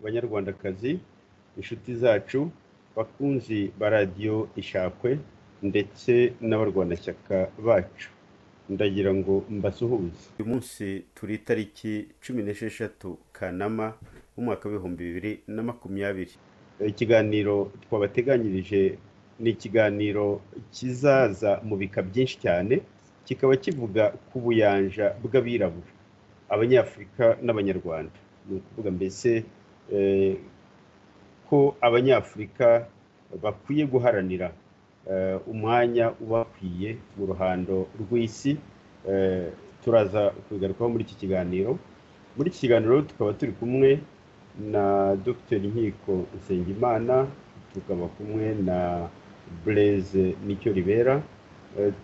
banyarwandakazi, inshuti zacu, bakunzi ba radiyo Ishakwe ndetse n'abarwanashyaka bacu ndagira ngo mbasuhuze uyu munsi turi itariki cumi n'esheshatu kanama umwaka w'ibihumbi bibiri na makumyabiri ikiganiro twabateganyirije ni ikiganiro kizaza mu bika byinshi cyane kikaba kivuga ku buyanja bw'abirabura abanyafurika n'abanyarwanda ni ukuvuga mbese ko abanyafurika bakwiye guharanira umwanya ubakwiye mu ruhando rw'isi turaza kubigarukaho muri iki kiganiro muri iki kiganiro tukaba turi kumwe na dr nkiko nsengimana tukaba kumwe na bureze nicyo ribera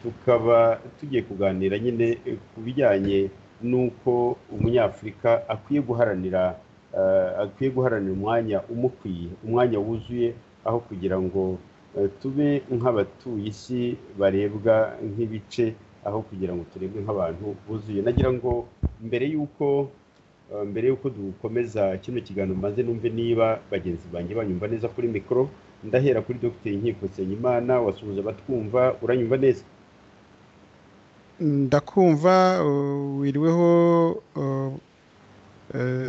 tukaba tugiye kuganira nyine ku bijyanye n'uko umunyafurika akwiye guharanira akwiye guharanira umwanya umukwiye umwanya wuzuye aho kugira ngo tube nk'abatuye isi barebwa nk'ibice aho kugira ngo turebwe nk'abantu buzuye nagira ngo mbere y'uko mbere y'uko dukomeza kino kiganiro mbanze numve niba bagenzi banjye banyumva neza kuri mikoro ndahera kuri dogiteri nkiko nsengimana wasuhuza abatwumva uranyumva neza ndakumva wiriweho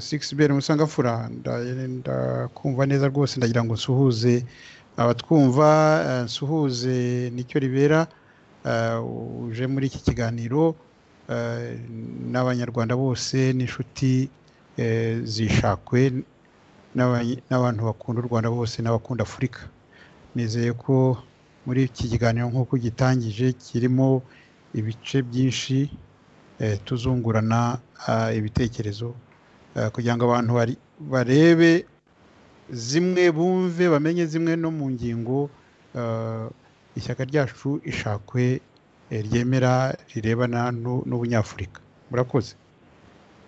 sigisi beri musangafura ndakumva neza rwose ndagira ngo nsuhuze abatwumva nsuhuze nicyo ribera uje muri iki kiganiro n'abanyarwanda bose n'inshuti zishakwe n'abantu bakunda u rwanda bose n'abakunda afurika nizeye ko muri iki kiganiro nk'uko gitangije kirimo ibice byinshi tuzungurana ibitekerezo kugira ngo abantu barebe zimwe bumve bamenye zimwe no mu ngingo ishyaka ryacu ishakwe ryemera rirebana n'ubunyafurika murakoze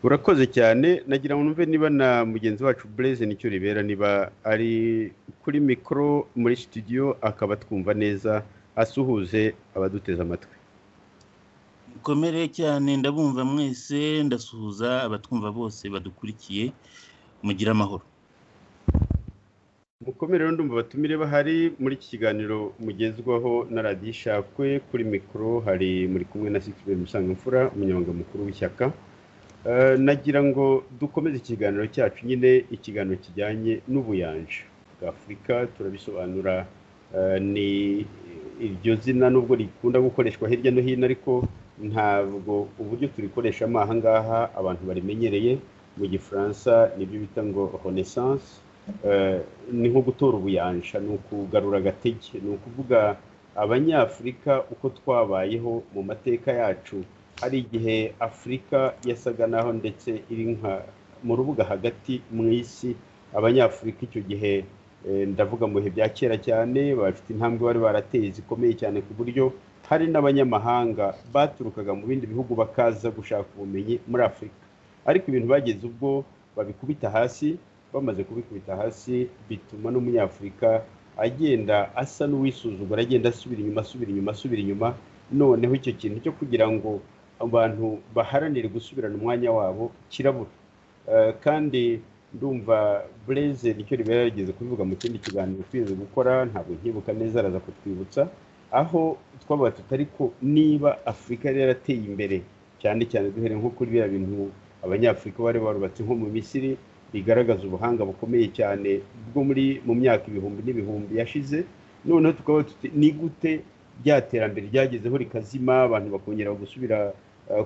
urakoze cyane nagira ngo numve niba na mugenzi wacu bureze nicyo ribera niba ari kuri mikoro muri studio akaba twumva neza asuhuze abaduteze amatwi mukomere cyane ndabumva mwese ndasuhuza abatwumva bose badukurikiye mugire amahoro mukomere rero ndumva abatumire bahari muri iki kiganiro mugezwaho na radiyo ishakwe kuri mikoro hari muri kumwe na sikiberi musangamfura umunyamabanga mukuru w'ishyaka nagira ngo dukomeze ikiganiro cyacu nyine ikiganiro kijyanye n'ubuyanja bwa afurika turabisobanura ni iryo zina nubwo rikunda gukoreshwa hirya no hino ariko ntabwo uburyo turikoresha aha ngaha abantu barimenyereye mu gifaransa nibyo bita ngo renaissance ni nko gutora ubuyanja ni ukugarura agatege ni ukuvuga abanyafurika uko twabayeho mu mateka yacu hari igihe afurika yasaga naho ndetse iri nka mu rubuga hagati mu isi abanyafurika icyo gihe ndavuga mu bihe bya kera cyane bafite intambwe bari barateye zikomeye cyane ku buryo hari n'abanyamahanga baturukaga mu bindi bihugu bakaza gushaka ubumenyi muri afurika ariko ibintu bageze ubwo babikubita hasi bamaze kubikubita hasi bituma n'umunyafurika agenda asa n'uwisuzugura agenda asubira inyuma asubira inyuma asubira inyuma noneho icyo kintu cyo kugira ngo abantu baharanire gusubirana umwanya wabo kirabura kandi ndumva bureze nicyo ribera yarigeze kubivuga mu kindi kiganiro twize gukora ntabwo nkibuka neza araza kutwibutsa aho twabaga tutari ko niba afurika yari yarateye imbere cyane cyane duhere nko kuri biriya bintu abanyafurika bari barubatse nko mu misiri bigaragaza ubuhanga bukomeye cyane bwo muri mu myaka ibihumbi n'ibihumbi yashize noneho tukaba ni gute rya terambere ryagezeho rikazima abantu bakongera gusubira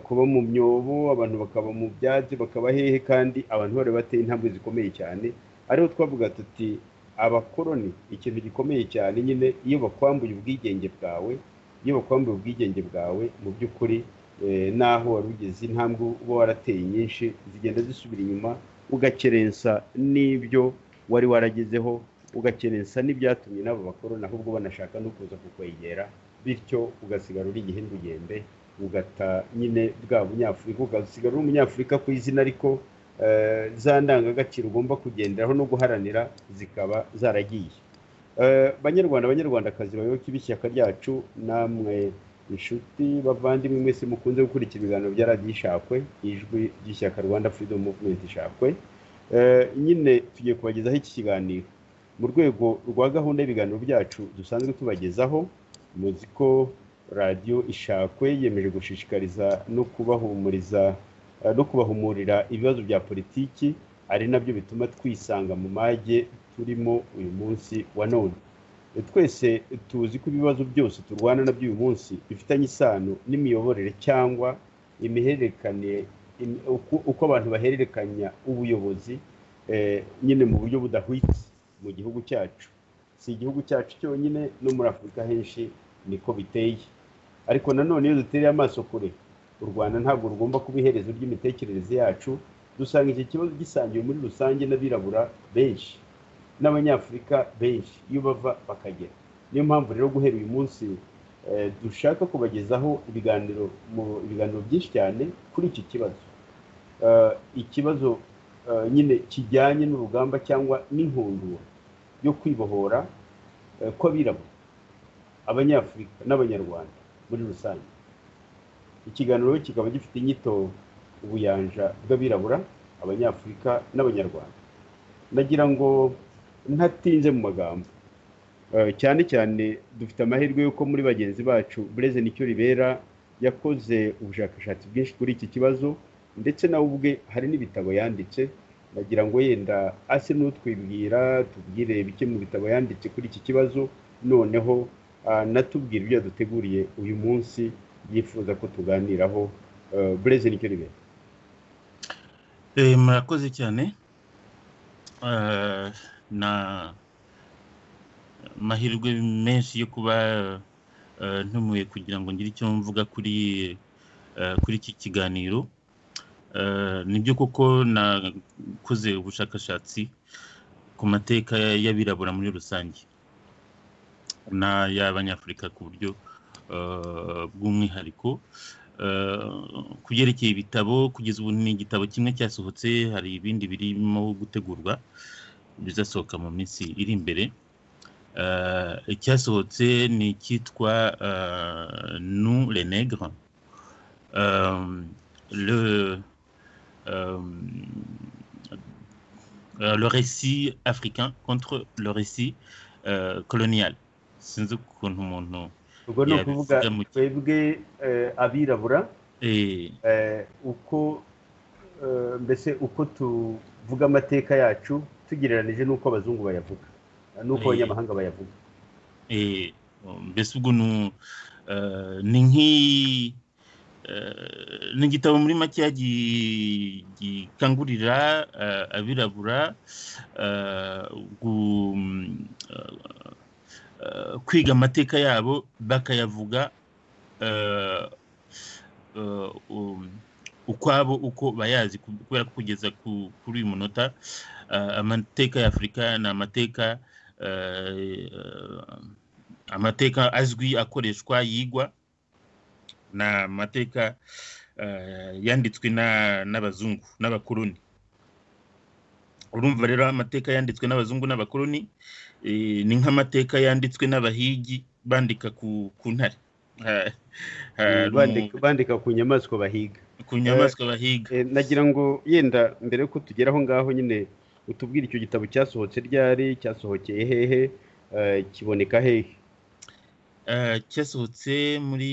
kuba mu myobo abantu bakaba mu byatsi bakaba hehe kandi abantu bari bateye intambwe zikomeye cyane ariho twavuga tuti abakoroni ikintu gikomeye cyane nyine iyo bakwambuye ubwigenge bwawe iyo bakwambuye ubwigenge bwawe mu by'ukuri n'aho wari ugeze intambwe uba warateye nyinshi zigenda zisubira inyuma ugakerensa n'ibyo wari waragezeho ugakerensa n'ibyatumye n'abo bakoroni ahubwo banashaka no kuza kukwegera bityo ugasigara uri igihindugembe ugata nyine bwa bunyafurika ugasigara uri umunyafurika ku izina ariko za ndangagaciro ugomba kugenderaho no guharanira zikaba zaragiye banyarwanda banyarwandakazi bayoboke b'ishyaka ryacu namwe inshuti bavandimwe mwese mukunze gukurikira ibiganiro bya radiyo ishakwe ijwi ry'ishyaka rwanda freedom movement ishakwe nyine tugiye kubagezaho iki kiganiro mu rwego rwa gahunda y'ibiganiro byacu dusanzwe tubagezaho muzi ko radiyo ishakwe yemeje gushishikariza no kubahumuriza no kubahumurira ibibazo bya politiki ari nabyo bituma twisanga mu mage turimo uyu munsi wa none twese tuzi ko ibibazo byose turwana nabyo uyu munsi bifitanye isano n'imiyoborere cyangwa imihererekane uko abantu bahererekanya ubuyobozi nyine mu buryo budahwitse mu gihugu cyacu si igihugu cyacu cyonyine no muri afurika henshi niko biteye ariko nanone iyo dutereye amaso kure u rwanda ntabwo rugomba kuba iherezo ry'imitekerereze yacu dusanga iki kibazo gisangiwe muri rusange n'abirabura benshi n'abanyafurika benshi iyo bava bakagera niyo mpamvu rero guhera uyu munsi dushaka kubagezaho ibiganiro mu biganiro byinshi cyane kuri iki kibazo ikibazo nyine kijyanye n'urugamba cyangwa n'inkundura yo kwibohora kw'abirabura abanyafurika n'abanyarwanda muri rusange ikiganiro kikaba gifite inyito ubuyanja bw'abirabura abanyafurika n'abanyarwanda nagira ngo ntatinze mu magambo cyane cyane dufite amahirwe y'uko muri bagenzi bacu bureze nicyo ribera yakoze ubushakashatsi bwinshi kuri iki kibazo ndetse nawe ubwe hari n'ibitabo yanditse nagira ngo yenda ase n'utwibwira tubwire bike mu bitabo yanditse kuri iki kibazo noneho anatubwira ibyo yaduteguriye uyu munsi yifuza ko tuganiraho bureze nicyo ribera murakoze cyane na amahirwe menshi yo kuba ntumiwe kugira ngo ngire icyo mvuga kuri kuri iki kiganiro nibyo koko nakoze ubushakashatsi ku mateka y'abirabura muri rusange n'ay'abanyafurika ku buryo bw'umwihariko ku byerekeye ibitabo kugeza ubu ni igitabo kimwe cyasohotse hari ibindi birimo gutegurwa bizasohoka mu minsi iri imbere icyasohotse ni icyitwa nu le negre le récit africain contre le récit colonial sinzi ukuntu umuntu ubwo ni ukuvuga twebwe abirabura uko mbese uko tuvuga amateka yacu tugereranije n'uko abazungu bayavuga nuko abanyamahanga bayavuga mbese ubwo ni nk'i ni igitabo muri make gikangurira abirabura kwiga amateka yabo bakayavuga ukwabo uko bayazi kubera ko kugeza kuri uyu munota amateka ya afurika ni amateka amateka azwi akoreshwa yigwa ni amateka yanditswe n'abazungu n'abakoroni urumva rero amateka yanditswe n'abazungu n'abakoroni ni nk'amateka yanditswe n'abahigi bandika ku ntare bandika ku nyamaswa bahiga ku nyamaswa bahiga nagira ngo yenda mbere yuko tugera aho ngaho nyine utubwira icyo gitabo cyasohotse ryari cyasohokeye hehe kiboneka hehe cyasohotse muri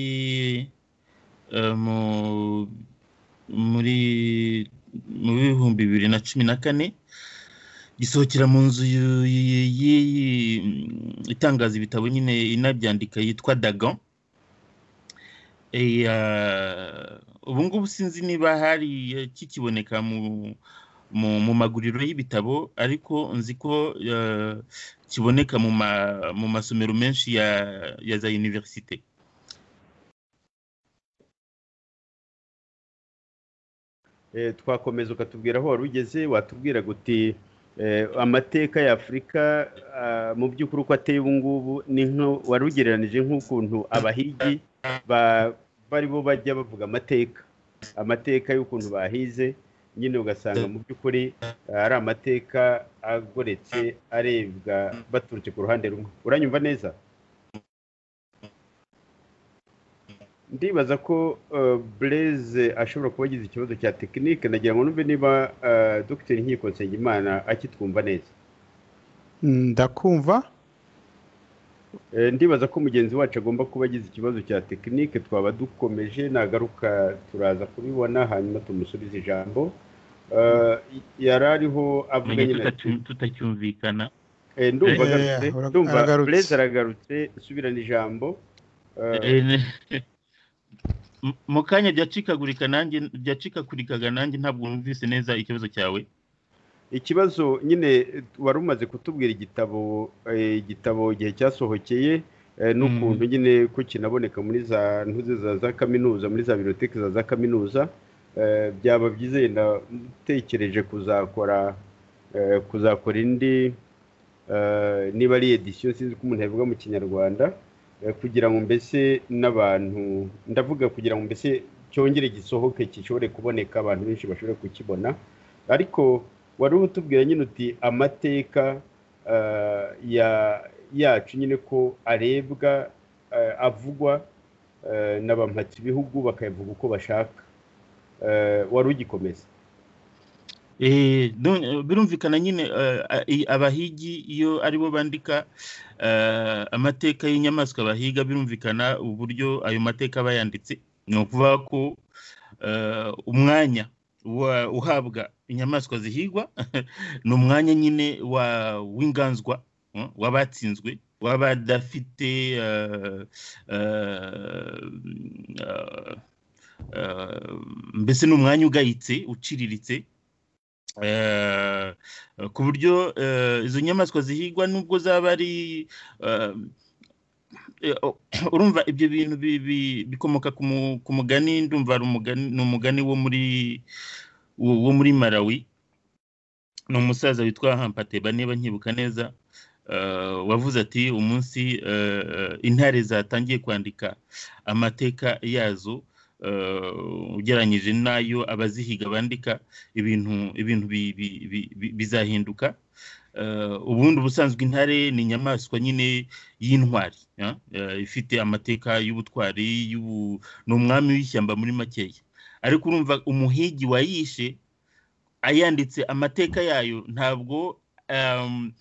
muri mu bihumbi bibiri na cumi na kane gisohokera mu nzu itangaza ibitabo nyine inabyandika yitwa dagon ubu ngubu sinzi niba hari kikiboneka mu mu maguriro y'ibitabo ariko nzi ko kiboneka mu masomero menshi ya za univerisite twakomeza ukatubwira aho wari ugeze watubwira guti amateka ya afurika mu by'ukuri uko ateye ubu ngubu ni wari ugereranije nk'ukuntu abahigi bari bo bajya bavuga amateka amateka y'ukuntu bahize nyine ugasanga mu by'ukuri ari amateka agoretse arebwa baturutse ku ruhande rumwe uranyumva neza ndibaza ko bureze ashobora kuba agize ikibazo cya tekinike nagira ngo numve niba dogiteri nkiko nsengimana akitwumva neza ndakumva ndibaza ko mugenzi wacu agomba kuba agize ikibazo cya tekinike twaba dukomeje nagaruka turaza kubibona hanyuma tumusubize ijambo yari ariho avuga nyine ati tutacyumvikana "Eh, ndumva Eh, agarutse ura- ndumva aragarutse." bureze aragarutse subirana ijambo Eh, Eh, mu- mu kanya byacikagurika nanjye byacikakurikaga nanjye ntabwo numvise neza ikibazo cyawe ikibazo nyine eh, wari umaze kutubwira igitabo eh, igitabo igihe cyasohokeye eh, n'ukuntu nyine ko kinaboneka muri za ntuze za za kaminuza muri za biroteke za za kaminuza eh, byaba byiza yenda utekereje kuzakora eh, kuzakora indi eh, niba ari edisiyo sinzi ko umuntu yabivuga mu kinyarwanda eh, kugira ngo mbese n'abantu ndavuga kugira ngo mbese cyongere gisohoke gishobore kuboneka abantu benshi bashobore kukibona ariko wari utubwira nyine uti amateka eh, ya- yacu nyine ko arebwa eh, avugwa eh, na bampatsi ibihugu bakayavuga uko bashaka Eh, wari ugikomeza Eh, nun- eh, birumvikana nyine eh, a- i- abahigi iyo aribo bandika eh, amateka y'inyamaswa bahiga birumvikana uburyo ayo mateka bayanditse ni ukuvuga ko eh, umwanya wa- uhabwa inyamaswa zihigwa ni umwanya nyine wa w'inganzwa mm, w'abatsinzwe w'abadafite eh, eh, eh, eh, mbese ni umwanya ugayitse uciriritse Eh, ku buryo eh, izo nyamaswa zihigwa nubwo zaba ari eh, eh, urumva ibyo bintu bi- bi- bikomoka ku mu- ku mugani ndumva ari umugani ni umugani wo muri wo wo muri malawi ni umusaza witwa hampateba niba nkibuka neza eh, wavuze ati umunsi eh, intare zatangiye kwandika amateka yazo eh, ugereranyije n'ayo abazihiga bandika ibintu ibintu bi- bi- bi- bi- bizahinduka Eh, ubundi ubusanzwe intare ni inyamaswa nyine y'intwari ya? Eh, ifite amateka y'ubutwari y'ubu- ni umwami w'ishyamba muri makeya ariko urumva umuhigi wayishe ayanditse amateka yayo ntabwo em,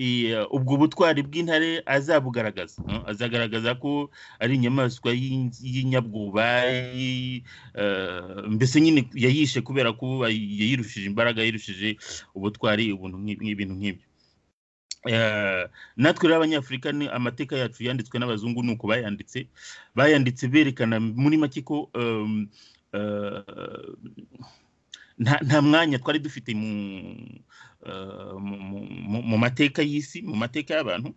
i- ubwo butwari bw'intare azabugaragaza eh, azagaragaza ko ari inyamaswa y'in- y'inyabwoba y'i- Eh, mbese nyine yayishe kubera ko yayirushije imbaraga yayirushije ubutwari ubuntu nk'i- nk'ibintu nk'ibyo Eh, natwe rero abanyafurika ni amateka yacu yanditswe n'abazungu ni uko bayanditse bayanditse berekana muri make ko em, eh, nta nta mwanya twari dufite mu eh, mu- mu- mu- mu mateka y'isi mu mateka y'abantu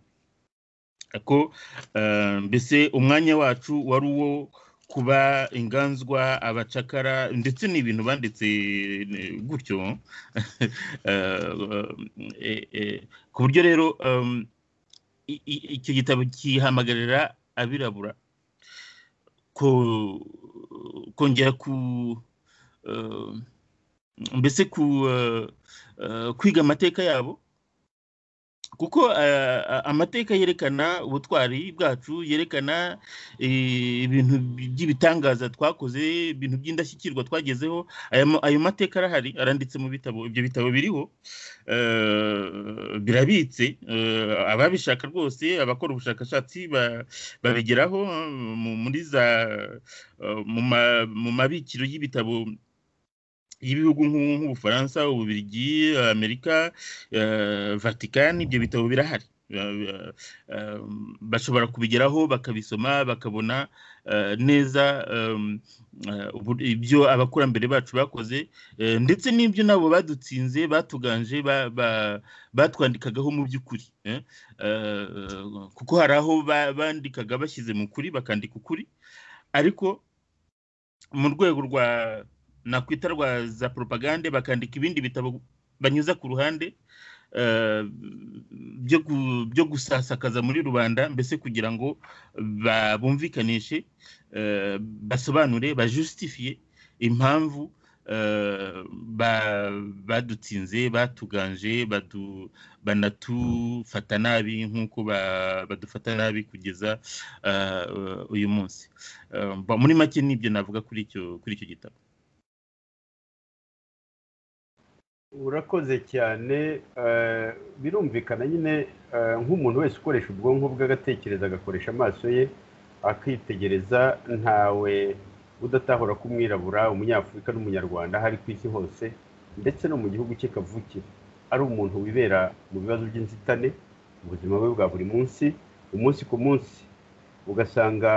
ko eh, mbese umwanya wacu wari uwo kuba inganzwa abacakara ndetse n'ibintu banditse eh, gutyo Eh, eh, eh, ku buryo rero em, i- i- icyo gitabo kihamagarira abirabura ko- kongera ku eh, mbese ku eh, eh, kwiga amateka yabo kuko eh, a- amateka yerekana ubutwari bwacu yerekana eh, ibintu by'ibitangaza twakoze ibintu by'indashyikirwa twagezeho aya ma- ayo mateka arahari aranditse mu bitabo ibyo bitabo biriho eh, birabitse eh, ababishaka rwose abakora ubushakashatsi ba- babigeraho eh, mu- muri za eh, mu ma- mu mabikiro y'ibitabo y'ibihugu nk'u- nk'ubufaransa ububirigi amerika eh, vatican ibyo bitabo birahari Eh, eh, bashobora kubigeraho bakabisoma bakabona eh, neza em, eh, ubu- ibyo abakurambere bacu bakoze eh, ndetse n'ibyo nabo badutsinze batuganje ba- ba- batwandikagaho mu by'ukuri eh. Eh, kuko hari aho ba- bandikaga bashyize mu kuri bakandika ukuri ariko mu rwego rwa nakwita rwa za propagande bakandika ibindi bitabo banyuza ku ruhande eh, byo gu- byo gusasakaza muri rubanda mbese kugira ngo ba- bumvikanishe eh, basobanure bajusitifiye impamvu badutsinze batuganje banatufata nabi nk'uko badufata nabi kugeza uyu munsi muri make nibyo navuga kuri icyo gitabo urakoze cyane birumvikana nyine nk'umuntu wese ukoresha ubwonko bwe agatekereza agakoresha amaso ye akitegereza ntawe udatahura ko umwirabura umunyafurika n'umunyarwanda ahari ku isi hose ndetse no mu gihugu cye kavukira ari umuntu wibera mu bibazo by'inzitane ubuzima bwe bwa buri munsi umunsi ku munsi ugasanga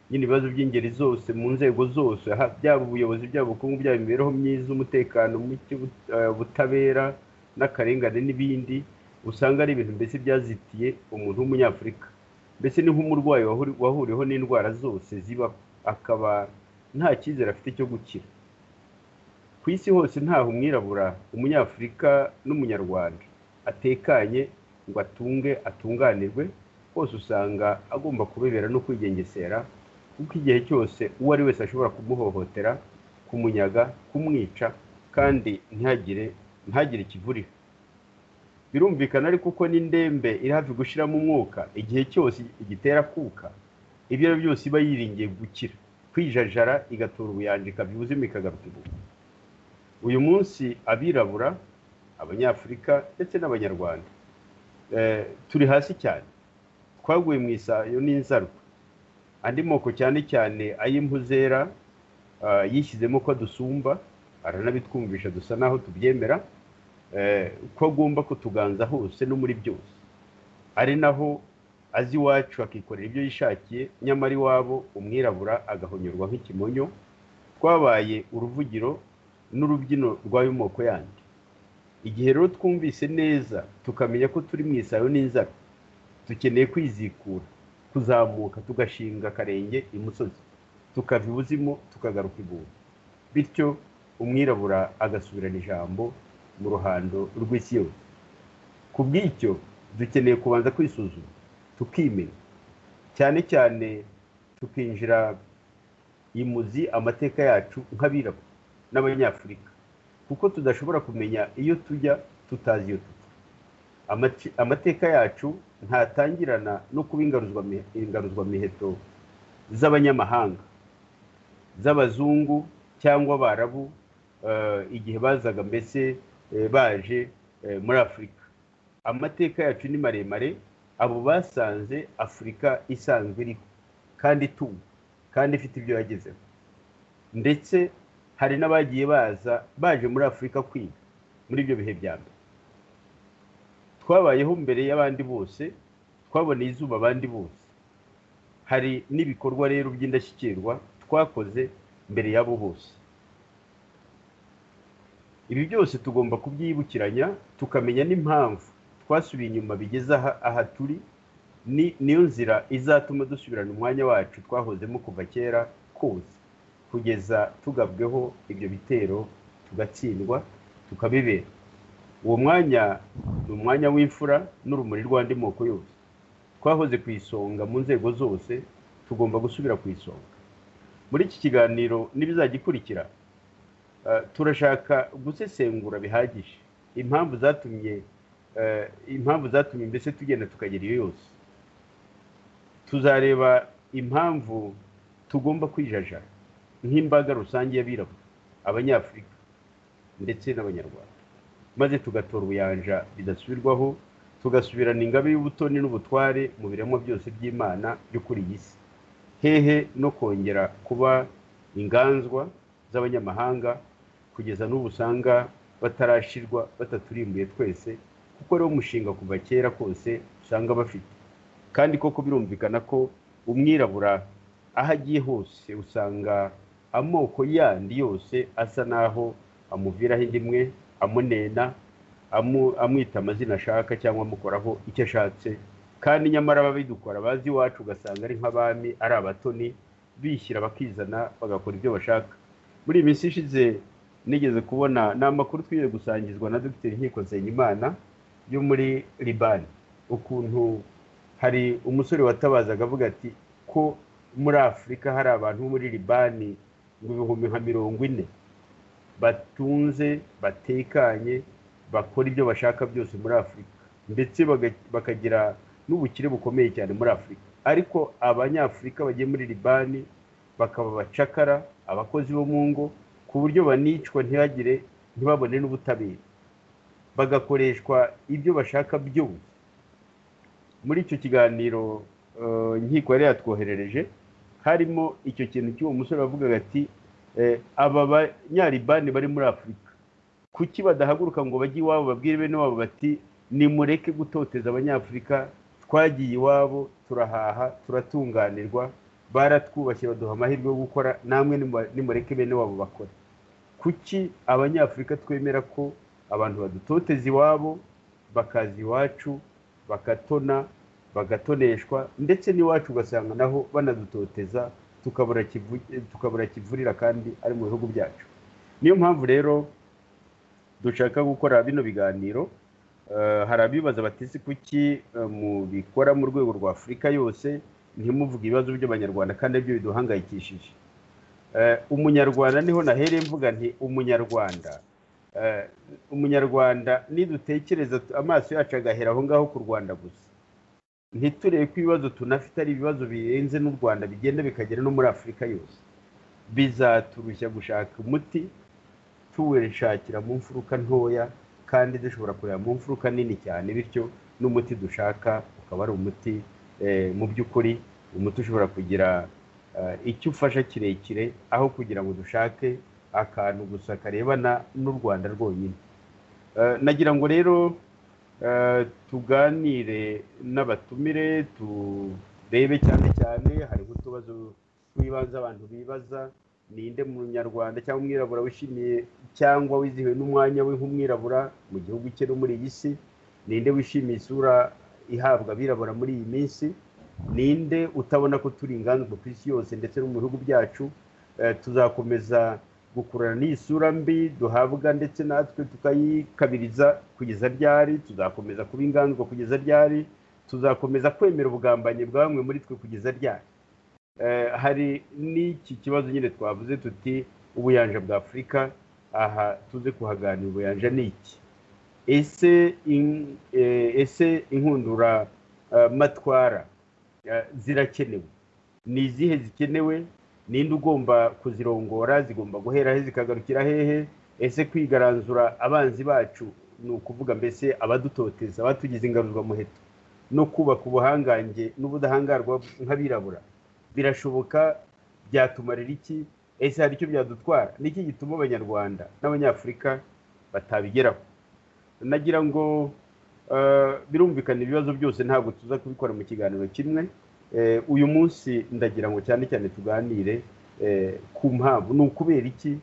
nyine ibibazo by'ingeri zose mu nzego zose byaba ubuyobozi byaba ubukungu byaba imibereho myiza umutekano muke ubutabera n'akarengane n'ibindi usanga ari ibintu mbese byazitiye umuntu w'umunyafurika mbese ni nk'umurwayi wahuriweho n'indwara zose zibaho akaba nta cyizere afite cyo gukira ku isi hose ntaho umwirabura umunyafurika n'umunyarwanda atekanye ngo atunge atunganirwe hose usanga agomba kubibera no kwigengesera kuko igihe cyose uwo ari wese ashobora kumuhohotera kumunyaga kumwica kandi ntihagire ntihagire ikivurira birumvikana ariko uko n'indembe iri hafi gushiramo umwuka igihe cyose igitera kuka ibyo ari byo byose iba yiringiye gukira kwijajara igatora ubuyanja ikabyuzima ikagaruka ubu uyu munsi abirabura abanyafurika ndetse n'abanyarwanda turi hasi cyane twaguye mu isayo n'inzaruka andi moko cyane cyane ay'impu zera yishyizemo ko dusumba aranabitwumvisha dusa naho tubyemera ko agomba kutuganza hose no muri byose ari naho azi iwacu akikorera ibyo yishakiye nyamara iwabo umwirabura agahonyorwa nk'ikimonyo twabaye uruvugiro n'urubyino rw'ayo moko yandi igihe rero twumvise neza tukamenya ko turi mu isayo n'inzara dukeneye kwizikura kuzamuka tugashinga akarenge imusozi tukava ibuzimu tukagaruka ibuye bityo umwirabura agasubirana ijambo mu ruhando rw'isi yose ku bw'icyo dukeneye kubanza kwisuzuma tukimenya cyane cyane tukinjira imuzi amateka yacu nk'abirabura n'abanyafurika kuko tudashobora kumenya iyo tujya tutazi iyo tujya amateka yacu ntatangirana no kuba ingaruzwamiheto z'abanyamahanga z'abazungu cyangwa abarabu igihe bazaga mbese baje muri afurika amateka yacu ni maremare abo basanze afurika isanzwe iriho kandi itumva kandi ifite ibyo yagezeho ndetse hari n'abagiye baza baje muri afurika kwiga muri ibyo bihe bya mbere twabayeho mbere y'abandi bose twaboneye izuba abandi bose hari n'ibikorwa rero by'indashyikirwa twakoze mbere y'abo bose ibi byose tugomba kubyibukiranya tukamenya n'impamvu twasubiye inyuma bigeze aha turi niyo nzira izatuma dusubirana umwanya wacu twahozemo kuva kera kose kugeza tugabweho ibyo bitero tugatsindwa tukabibera uwo mwanya ni umwanya w'imfura n'urumuri rw'andi moko yose twahoze ku isonga mu nzego zose tugomba gusubira ku isonga muri iki kiganiro n'ibizajya ikurikira turashaka gusesengura bihagije impamvu zatumye impamvu zatumye mbese tugenda tukagera iyo yose tuzareba impamvu tugomba kwijajara nk'imbaga rusange y'abirabura abanyafurika ndetse n'abanyarwanda maze tugatora ubuyanja bidasubirwaho tugasubirana ingabe y'ubutoni n'ubutware mu biremwa byose by'imana byo kuri iyi si hehe no kongera kuba inganzwa z'abanyamahanga kugeza n'ubu usanga batarashirwa bataturimbuye twese kuko ari umushinga kuva kera kose usanga bafite kandi koko birumvikana ko umwirabura aho agiye hose usanga amoko yandi yose asa n'aho amuviraho indi imwe amunena amwita amazina ashaka cyangwa amukoraho icyo ashatse kandi nyamara ababidukora bazi iwacu ugasanga ari nk'abami ari abatoni bishyira bakizana bagakora ibyo bashaka muri iyi minsi ishize nigeze kubona ni amakuru twiriwe gusangizwa na dogiteri nkiko nsengimana yo muri libani ukuntu hari umusore watabazaga avuga ati ko muri afurika hari abantu bo muri libani ngo ibihumbi nka mirongo ine batunze batekanye bakora ibyo bashaka byose muri afurika ndetse bakagira n'ubukire bukomeye cyane muri afurika ariko abanyafurika bagiye muri libani bakaba abacakara abakozi bo mu ngo ku buryo banicwa ntihagire ntibabone n'ubutabera bagakoreshwa ibyo bashaka byose muri icyo kiganiro inkiko yari yatwoherereje harimo icyo kintu cy'uwo musore wavugaga ati aba banyaribani bari muri afurika kuki badahaguruka ngo bajye iwabo babwire bene wabo bati nimureke gutoteza abanyafurika twagiye iwabo turahaha turatunganirwa baratwubashye baduha amahirwe yo gukora namwe nimureke bene wabo bakora kuki abanyafurika twemera ko abantu badutoteza iwabo bakaza iwacu bakatona bagatoneshwa ndetse n'iwacu ugasanga naho banadutoteza tukabura kivurira kandi ari mu bihugu byacu niyo mpamvu rero dushaka gukora bino biganiro hari abibaza batese kuki mubikora mu rwego rwa afurika yose ntimuvuge ibibazo by'abanyarwanda kandi aribyo biduhangayikishije umunyarwanda niho nahereye mvuga nti umunyarwanda umunyarwanda nidutekereza amaso yacu agahera aho ngaho ku rwanda gusa ntiturebe ko ibibazo tunafite ari ibibazo birenze n'u rwanda bigenda bikagera no muri afurika yose bizaturushya gushaka umuti tuwishakira mu mfuruka ntoya kandi dushobora kureba mu mfuruka nini cyane bityo n'umuti dushaka ukaba ari umuti mu by'ukuri umuti ushobora kugira icyo ufasha kirekire aho kugira ngo dushake akantu gusa karebana n'u rwanda rwonyine nagira ngo rero tuganire n'abatumire turebe cyane cyane hari nk'utubazo tw'ibanze abantu bibaza ninde munyarwanda cyangwa umwirabura wishimiye cyangwa wizihiwe n'umwanya we nk'umwirabura mu gihugu cye no muri iyi si ninde wishimiye isura ihabwa abirabura muri iyi minsi ninde utabona ko turi inganzwa ku isi yose ndetse no mu bihugu byacu tuzakomeza gukurura n'iyi sura mbi duhabwa ndetse natwe tukayikabiriza kugeza ryari tuzakomeza kuba inganzwa kugeza ryari tuzakomeza kwemera ubugambanyi bwa bamwe muri twe kugeza ryari hari n'iki kibazo nyine twavuze tuti ubuyanja bwa afurika aha tuze kuhaganira ubuyanja ni iki ese ese inkundura matwara zirakenewe ni izihe zikenewe ninde ugomba kuzirongora zigomba guhera he zikagarukira hehe ese kwigaranzura abanzi bacu ni ukuvuga mbese abadutoteza abatugize ingaruzwamuheto no kubaka ubuhangange n'ubudahangarwa nk'abirabura birashoboka byatumarira iki ese hari icyo byadutwara niki gituma abanyarwanda n'abanyafurika batabigeraho nagira ngo birumvikana ibibazo byose ntabwo tuza kubikora mu kiganiro kimwe uyu munsi ndagira ngo cyane cyane tuganire ku mpamvu ni ukubera iki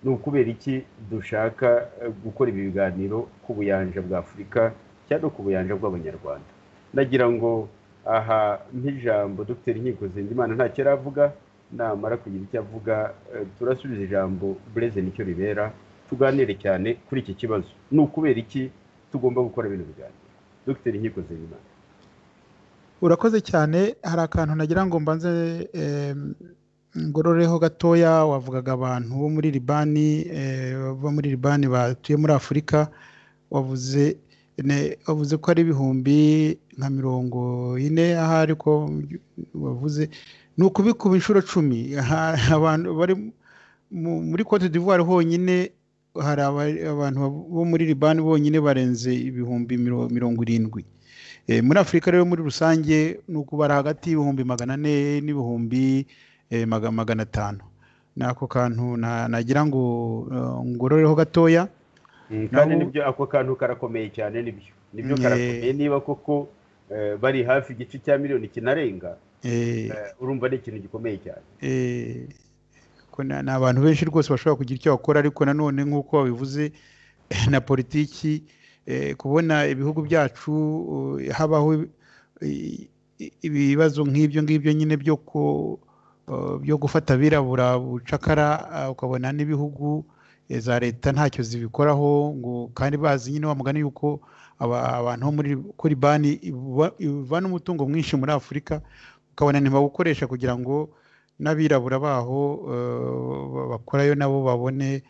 ni ukubera iki dushaka gukora ibi biganiro ku buyanja bwa afurika cyangwa ku buyanja bw'abanyarwanda ndagira ngo aha nk'ijambo dogiteri nkiko zindimana ntacyo aravuga namara kugira icyo avuga turasubiza ijambo bureze nicyo ribera tuganire cyane kuri iki kibazo ni ukubera iki tugomba gukora bino biganiro dogiteri nkiko zindimana urakoze cyane hari akantu nagira ngo mbanze ngororeho gatoya wavugaga abantu bo muri libani bo muri libani batuye muri afurika wavuze wavuze ko ari ibihumbi nka mirongo ine ahari ko wavuze ni ukubikuba inshuro cumi abantu bari muri cote d'ivoire honyine hari abantu bo muri libani bonyine barenze ibihumbi mirongo irindwi muri afurika rero muri rusange ni ukubara hagati y'ibihumbi magana ane n'ibihumbi magana atanu ni ako kantu nagira ngo ngororeho gatoya kandi nibyo ako kantu karakomeye cyane nibyo nibyo karakomeye niba koko bari hafi igice cya miliyoni kinarenga urumva ni ikintu gikomeye cyane ni abantu benshi rwose bashobora kugira icyo bakora ariko nanone nk'uko babivuze na politiki kubona ibihugu byacu habaho ibibazo nk'ibyo ngibyo nyine byo gufata abirabura bucakara ukabona n'ibihugu za leta ntacyo zibikoraho ngo kandi bazi nyine mugani yuko abantu bo muri kuri bani bana umutungo mwinshi muri afurika ukabona ntibawukoresha kugira ngo n'abirabura baho bakorayo nabo babone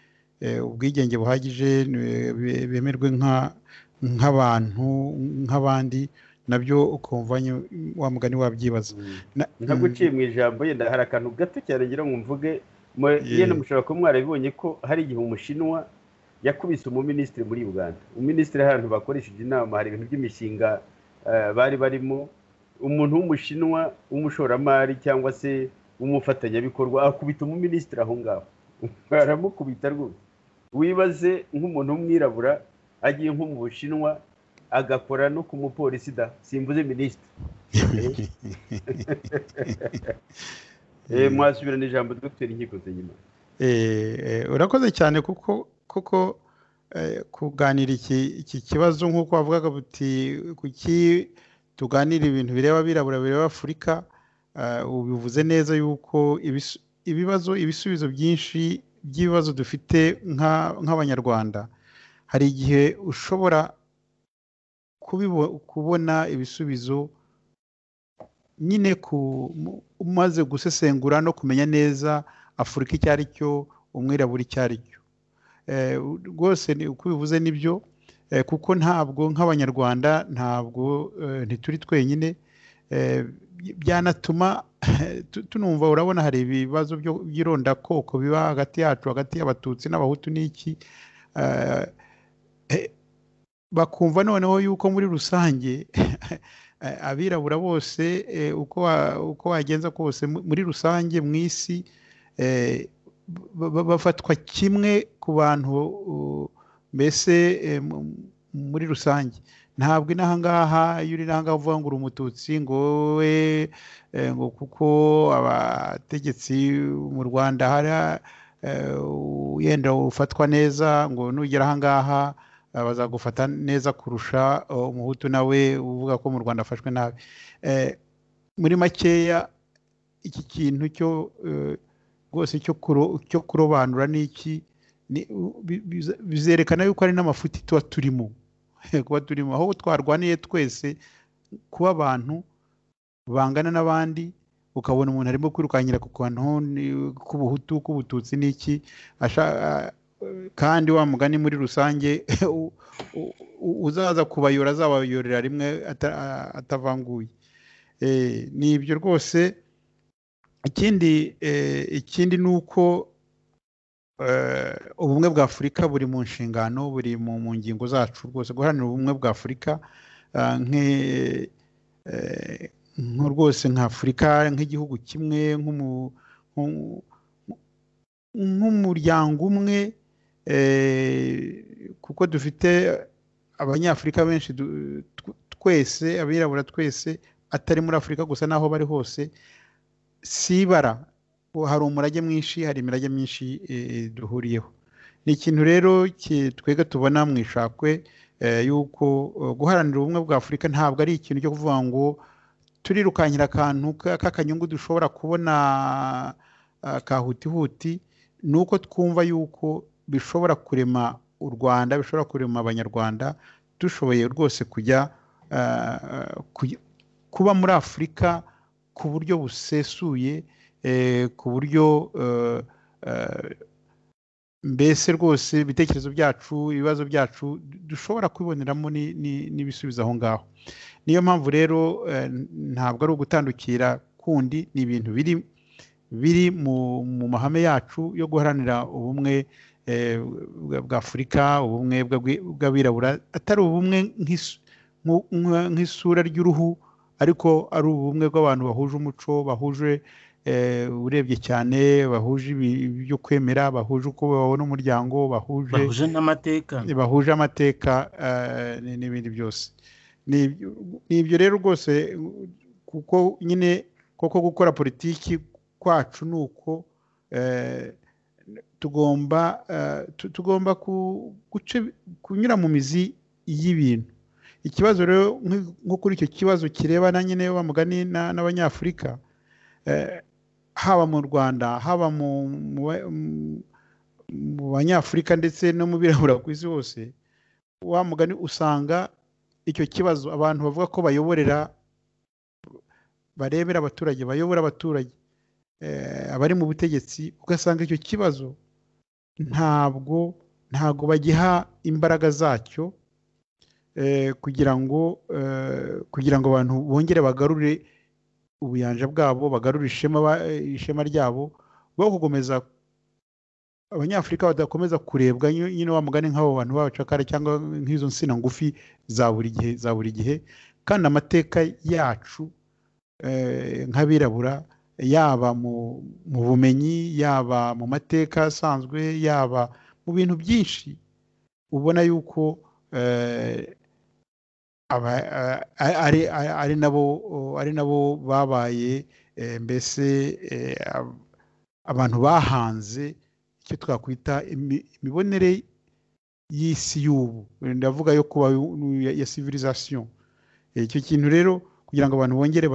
ubwigenge buhagije bemerwe nk'abantu nk'abandi nabyo ukumva wa mugani wabyibaza ntabwo uciye mu ijambo yenda hari akantu gato cyane ngira ngo mvuge yenda mushobora kuba mwarabibonye ko hari igihe umushinwa yakubise umuminisitiri muri uganda umuminisitiri ahantu bakoresheje inama hari ibintu by'imishinga bari barimo umuntu w'umushinwa w'umushoramari cyangwa se w'umufatanyabikorwa akubita umuminisitiri aho ngaho baramukubita rwose wibaze nk'umuntu w'umwirabura agiye nko mu bushinwa agakora no ku mupolisi da simvuze minisitiri mwasubirana ijambo dr nkikoze nyuma urakoze cyane kuko kuko kuganira iki kibazo nk'uko wavugaga buti kuki tuganira ibintu bireba abirabura bireba afurika ubivuze neza yuko ibibazo ibisubizo byinshi by'ibibazo dufite nk'abanyarwanda hari igihe ushobora kubona ibisubizo nyine umaze gusesengura no kumenya neza afurika icyo ari cyo umwirabura icyo ari cyo rwose uko bivuze nibyo kuko ntabwo nk'abanyarwanda ntabwo ntituri twenyine byanatuma tunumva urabona hari ibibazo by'irondakoko biba hagati yacu hagati y'abatutsi n'abahutu n'iki bakumva noneho yuko muri rusange abirabura bose uko wagenza kose muri rusange mu isi bafatwa kimwe ku bantu mbese muri rusange ntabwo inahangaha iyo uri inahangaha uvuga ngo uri umututsi ngo we ngo kuko abategetsi mu rwanda hari yenda ufatwa neza ngo nugera ahangaha bazagufata neza kurusha umuhutu nawe uvuga ko mu rwanda afashwe nabi muri makeya iki kintu cyo rwose cyo kurobanura n'iki bizerekana yuko ari n'amafuti tuba turimo kuba turimo aho twarwaniye twese kuba abantu bangana n'abandi ukabona umuntu arimo kwirukankira ku kantu k'ubuhutu k'ubututsi n'iki kandi wa mugani muri rusange uzaza kubayora azabayorera rimwe atavanguye ni ibyo rwose ikindi ikindi ni uko ubumwe bwa afurika buri mu nshingano buri mu ngingo zacu rwose guharanira ubumwe bwa afurika nko rwose nka afurika nk'igihugu kimwe nk'umuryango umwe kuko dufite abanyafurika benshi twese abirabura twese atari muri afurika gusa n'aho bari hose si ibara hari umurage mwinshi hari imirage myinshi duhuriyeho ni ikintu rero twega tubona mu ishakwe yuko guharanira ubumwe bwa afurika ntabwo ari ikintu cyo kuvuga ngo turirukankira akantu k'akanyungu dushobora kubona kahutihuti ni uko twumva yuko bishobora kurema u rwanda bishobora kurema abanyarwanda dushoboye rwose kujya kuba muri afurika ku buryo busesuye ku buryo mbese rwose ibitekerezo byacu ibibazo byacu dushobora kubiboneramo n'ibisubizo aho ngaho niyo mpamvu rero ntabwo ari ugutandukira kundi ni ibintu biri biri mu mahame yacu yo guharanira ubumwe bwa afurika ubumwe bw'abirabura atari ubumwe nk'isura ry'uruhu ariko ari ubumwe bw'abantu bahuje umuco bahuje urebye cyane bahuje ibyo kwemera bahuje uko babona umuryango bahuje n'amateka bahuje amateka n'ibindi byose ni ibyo rero rwose kuko nyine koko gukora politiki kwacu ni uko tugomba tugomba kunyura mu mizi y'ibintu ikibazo rero nko kuri icyo kibazo kirebana nyine mugani n'abanyafurika haba mu rwanda haba mu banyafurika ndetse no mu birabura ku isi hose wa mugani usanga icyo kibazo abantu bavuga ko bayoborera barebera abaturage bayobora abaturage abari mu butegetsi ugasanga icyo kibazo ntabwo ntabwo bagiha imbaraga zacyo kugira ngo kugira ngo abantu bongere bagarure ubuyanja bwabo bagarure ishema ryabo bo gukomeza abanyafurika badakomeza kurebwa nyine mugani nk'abo bantu b'abacakara cyangwa nk'izo nsina ngufi za buri gihe za buri gihe kandi amateka yacu nk'abirabura yaba mu bumenyi yaba mu mateka asanzwe yaba mu bintu byinshi ubona yuko ari nabo ari nabo babaye mbese abantu bahanze icyo twakwita imibonere y'isi y'ubu ndavuga yo kuba ya civilisation icyo kintu rero kugira ngo abantu bongere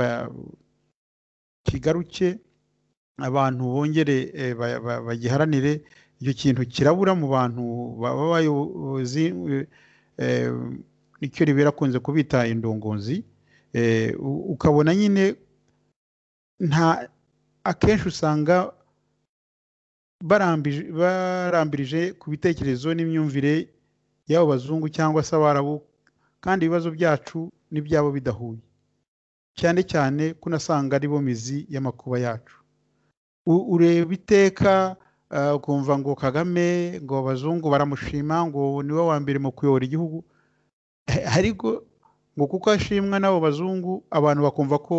kigaruke abantu bongere bagiharanire icyo kintu kirabura mu bantu b'abayobozi nicyo ribera akunze kubita indongozi ukabona nyine nta akenshi usanga barambirije ku bitekerezo n'imyumvire y'abo bazungu cyangwa se abarabu kandi ibibazo byacu n'ibyabo bidahuye cyane cyane ko unasanga aribo mizi y'amakuba yacu ureba iteka ukumva ngo kagame ngo abazungu baramushima ngo niwe wa mbere mu kuyobora igihugu ariko ngo kuko ashimwa n'abo bazungu abantu bakumva ko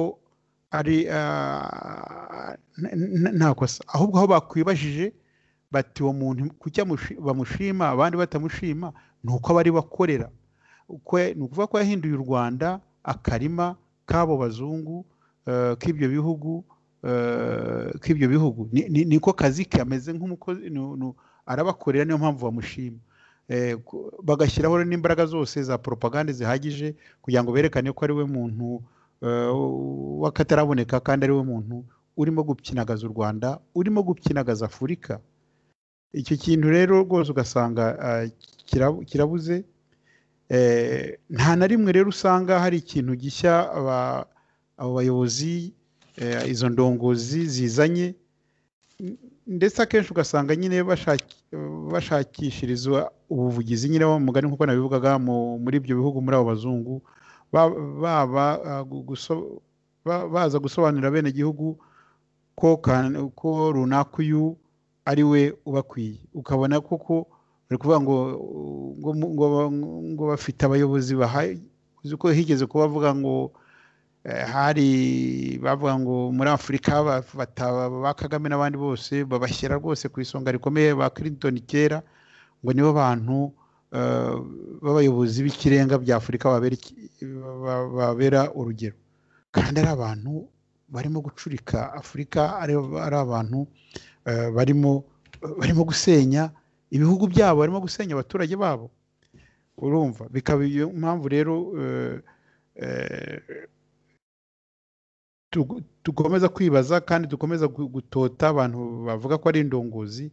ari nta kosa ahubwo aho bakwibajije bati uwo muntu kuki bamushima abandi batamushima ni uko abari bakorera ni ukuvuga ko yahinduye u rwanda akarima k'abo bazungu k'ibyo bihugu k'ibyo bihugu niko kazi kameze nk'umukozi arabakorera niyo mpamvu bamushima bagashyiraho n'imbaraga zose za poropagande zihagije kugira ngo berekane ko ari we muntu w'akataraboneka kandi ari we muntu urimo gukinagaza u rwanda urimo gukinagaza afurika icyo kintu rero rwose ugasanga kirabuze nta na rimwe rero usanga hari ikintu gishya abo bayobozi izo ndongozi zizanye ndetse akenshi ugasanga nyine bashakishirizwa ubuvugizi nyine mugari nk'uko nabivugaga muri ibyo bihugu muri abo bazungu baza gusobanurira abenegihugu ko runaka uyu ari we ubakwiye ukabona koko bari kuvuga ngo ngo bafite abayobozi uzi ko higeze kuba bavuga ngo hari bavuga ngo muri afurika ba kagame n'abandi bose babashyira rwose ku isonga rikomeye ba Clinton kera ngo nibo bantu b'abayobozi b'ikirenga bya afurika babera urugero kandi ari abantu barimo gucurika afurika ari abantu barimo barimo gusenya ibihugu byabo barimo gusenya abaturage babo urumva bikaba iyo mpamvu rero dukomeza kwibaza kandi dukomeza gutota abantu bavuga ko ari indongozi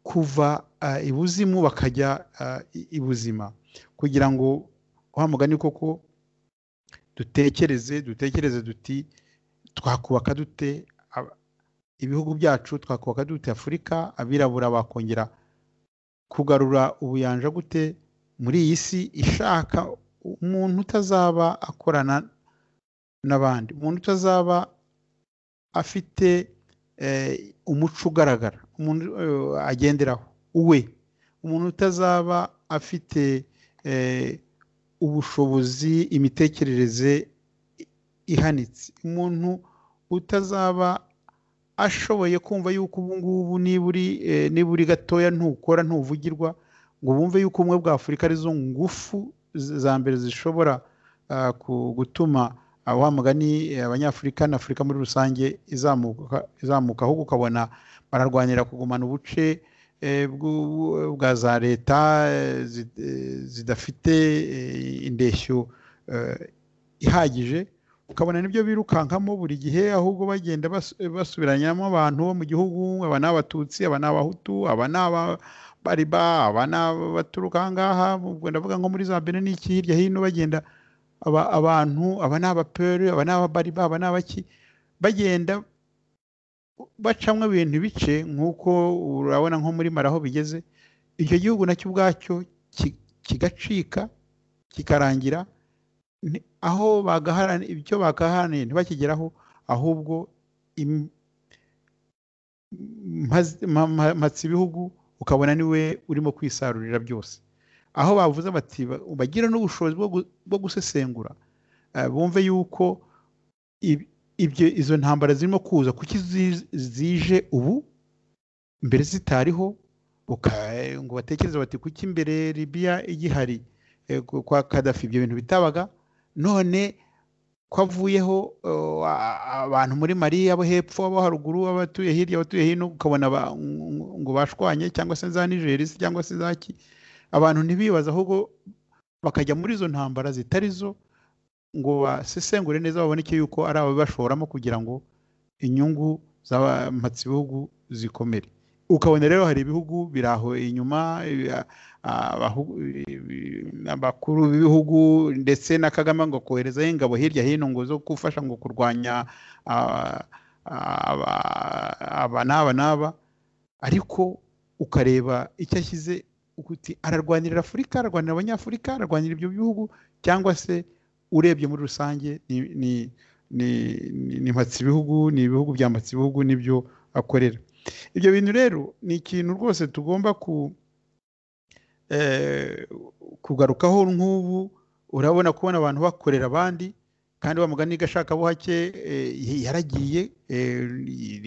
kuva ibuzimu bakajya ibuzima kugira ngo wa mugani koko dutekereze dutekereze duti twakubaka dute ibihugu byacu twakubaka dute afurika abirabura bakongera kugarura ubuyanja gute muri iyi si ishaka umuntu utazaba akorana n'abandi umuntu utazaba afite umuco ugaragara umuntu agenderaho uwe umuntu utazaba afite ubushobozi imitekerereze ihanitse umuntu utazaba ashoboye kumva yuko ubu ngubu niba uri gatoya ntukora ntuvugirwa ngo bumve yuko ubumwe bwa afurika arizo ngufu za mbere zishobora gutuma wa mugani abanyafurika n'afurika muri rusange izamuka ahubwo ukabona bararwanira kugumana ubuce bwa za leta zidafite indeshyo ihagije ukabona nibyo birukankamo buri gihe ahubwo bagenda basubiranyamo abantu bo mu gihugu aba ni abatutsi aba ni abahutu aba ni abariba aba ni abaturuka aha ngaha ndavuga nko muri za bene n'iki hirya hino bagenda abantu aba ni abaperi aba ni ababariba aba ni abaki bagenda bacamo ibintu bice nk'uko urabona nko muri maraho bigeze icyo gihugu nacyo ubwacyo kigacika kikarangira aho bagaharaniye ibyo bagaharaniye ntibakigeraho ahubwo mpatse ibihugu ukabona niwe urimo kwisarurira byose aho bavuze bati bagira n'ubushobozi bwo gusesengura bumve yuko ibyo izo ntambara zirimo kuza kuki zije ubu mbere zitariho ngo batekereze bati kuki mbere Libya igihari kwa kadafi ibyo bintu bitabaga none ko avuyeho abantu muri mari abo hepfo abo haruguru abatuye hirya abatuye hino ukabona ngo bashwanye cyangwa se za nigerisi cyangwa se zaki abantu ntibibaza ahubwo bakajya muri izo ntambara zitari zo ngo basesengure neza baboneke yuko ari ababibashoramo kugira ngo inyungu z'amatsibihugu zikomere ukabona rero hari ibihugu biraho inyuma abakuru b'ibihugu ndetse na kagame ngo koherezaho ingabo hirya hino ngo zo gufasha ngo kurwanya aba n'aba n'aba ariko ukareba icyo ashyize uti ararwanirira afurika ararwanira abanyafurika ararwanira ibyo bihugu cyangwa se urebye muri rusange ni mpatsibihugu ni ibihugu bya mpatsibihugu nibyo akorera ibyo bintu rero ni ikintu rwose tugomba kugarukaho nk'ubu urabona kubona abantu bakorera abandi kandi wa mugani gashaka buhake yaragiye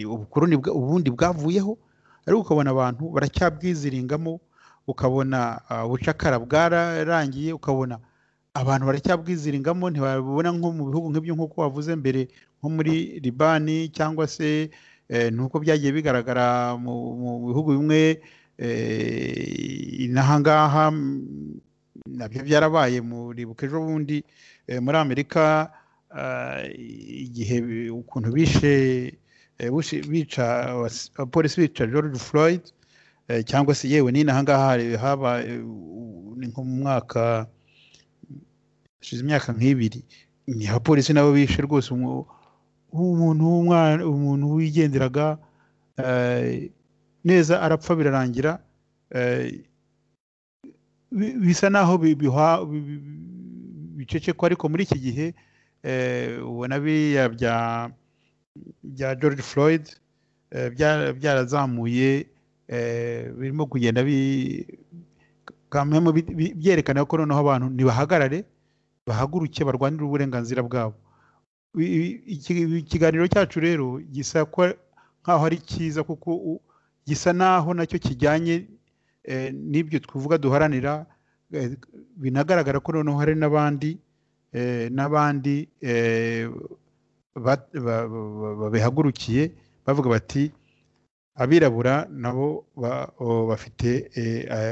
ubukoroni ubundi bwavuyeho ariko ukabona abantu baracyabwiziringamo ukabona ubucakara bwararangiye ukabona abantu baracyabwiziringamo ntibabibona nko mu bihugu nk'ibyo nk'uko wavuze mbere nko muri libani cyangwa se nuko byagiye bigaragara mu bihugu bimwe n'ahangaha nabyo byarabaye muribuka ejo bundi muri amerika igihe ukuntu bishe bica abapolisi bica george floyd cyangwa se yewe n'inahangaha haba ni nko mu mwaka hashize imyaka nk'ibiri ni abapolisi nabo bishe rwose umuntu umuntu wigenderaga neza arapfa birarangira bisa naho bicecekwa ariko muri iki gihe ubona biriya bya george floyd byarazamuye birimo kugenda byerekana ko noneho abantu ntibahagarare bahaguruke barwanire uburenganzira bwabo ikiganiro cyacu rero gisa nk'aho ari cyiza kuko gisa n'aho nacyo kijyanye n'ibyo twavuga duharanira binagaragara ko noneho hari n'abandi n'abandi babihagurukiye bavuga bati abirabura nabo bafite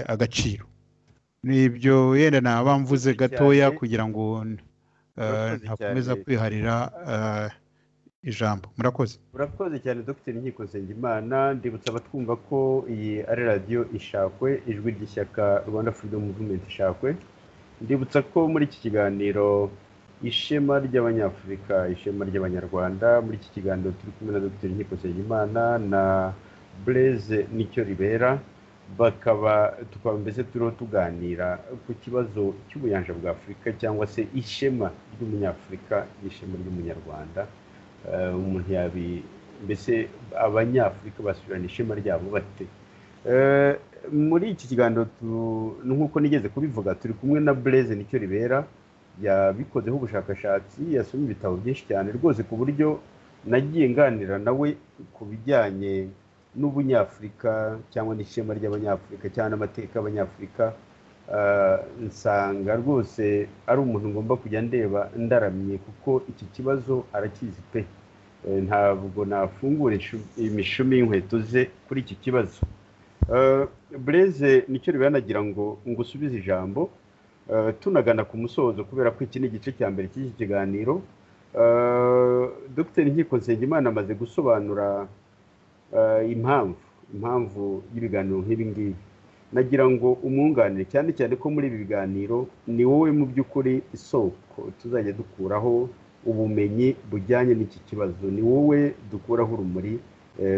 agaciro n'ibyo yenda naba mvuze gatoya kugira ngo ntakomeza kwiharira ijambo murakoze murakoze cyane dr nkiko nsengimana ndibutsa abatwumva ko iyi ari radiyo ishakwe ijwi ry'ishyaka rwanda freedom movement ishakwe ndibutsa ko muri iki kiganiro ishema ry'abanyafurika ishema ry'abanyarwanda muri iki kiganiro turi kumwe na dr nkiko nsengimana na bureze nicyo ribera bakaba tukaba mbese turiho tuganira ku kibazo cy'ubuyanja bwa afurika cyangwa se ishema ry'umunyafurika n'ishema ry'umunyarwanda umuntu yabi mbese abanyafurika basubirana ishema ryabo bate muri iki kiganiro nk'uko nigeze kubivuga turi kumwe na bureze nicyo ribera yabikozeho ubushakashatsi yasomye ibitabo byinshi cyane rwose ku buryo nagiye nganira nawe ku bijyanye n'ubunyafurika cyangwa n'ishema ry'abanyafurika cyangwa n'amateka y'abanyafurika nsanga rwose ari umuntu ngomba kujya ndeba ndaramye kuko iki kibazo arakizi pe ntabwo nafungura imishumi y'inkweto ze kuri iki kibazo bureze nicyo ribanagira ngo ngo usubize ijambo tunagana ku musozo kubera ko iki ni igice cya mbere cy'iki kiganiro dr nkiko nsengimana amaze gusobanura impamvu impamvu y'ibiganiro nk'ibi ngibi nagira ngo umwunganire cyane cyane ko muri ibi biganiro ni wowe mu by'ukuri isoko tuzajya dukuraho ubumenyi bujyanye n'iki kibazo ni wowe dukuraho urumuri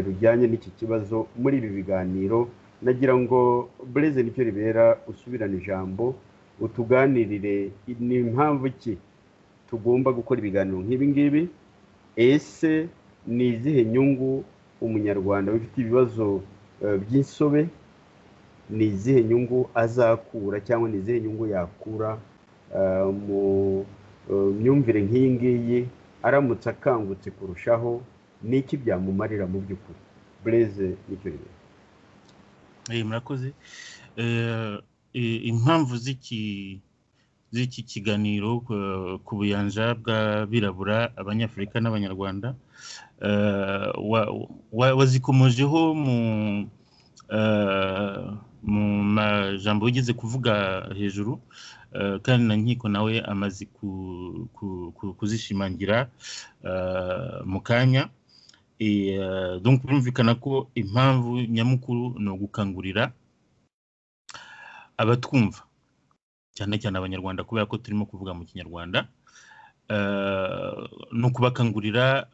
rujyanye n'iki kibazo muri ibi biganiro nagira ngo bureze nicyo ribera usubirane ijambo utuganirire ni impamvu ki tugomba gukora ibiganiro nk'ibi ngibi ese ni izihe nyungu umunyarwanda ufite ibibazo by'insobe ni izihe nyungu azakura cyangwa ni izihe nyungu yakura mu myumvire nk'iyi ngiyi aramutse akangutse kurushaho ni iki byamumarira mu by'ukuri bureze nicyo rero murakoze impamvu z'iki kiganiro ku buyanja bw'abirabura abanyafurika n'abanyarwanda wazikomojeho mu majambo wigeze kuvuga hejuru kandi na nkiko nawe amaze kuzishimangira mu kanya birumvikana ko impamvu nyamukuru ni ugukangurira abatwumva cyane cyane abanyarwanda kubera ko turimo kuvuga mu kinyarwanda ni ukubakangurira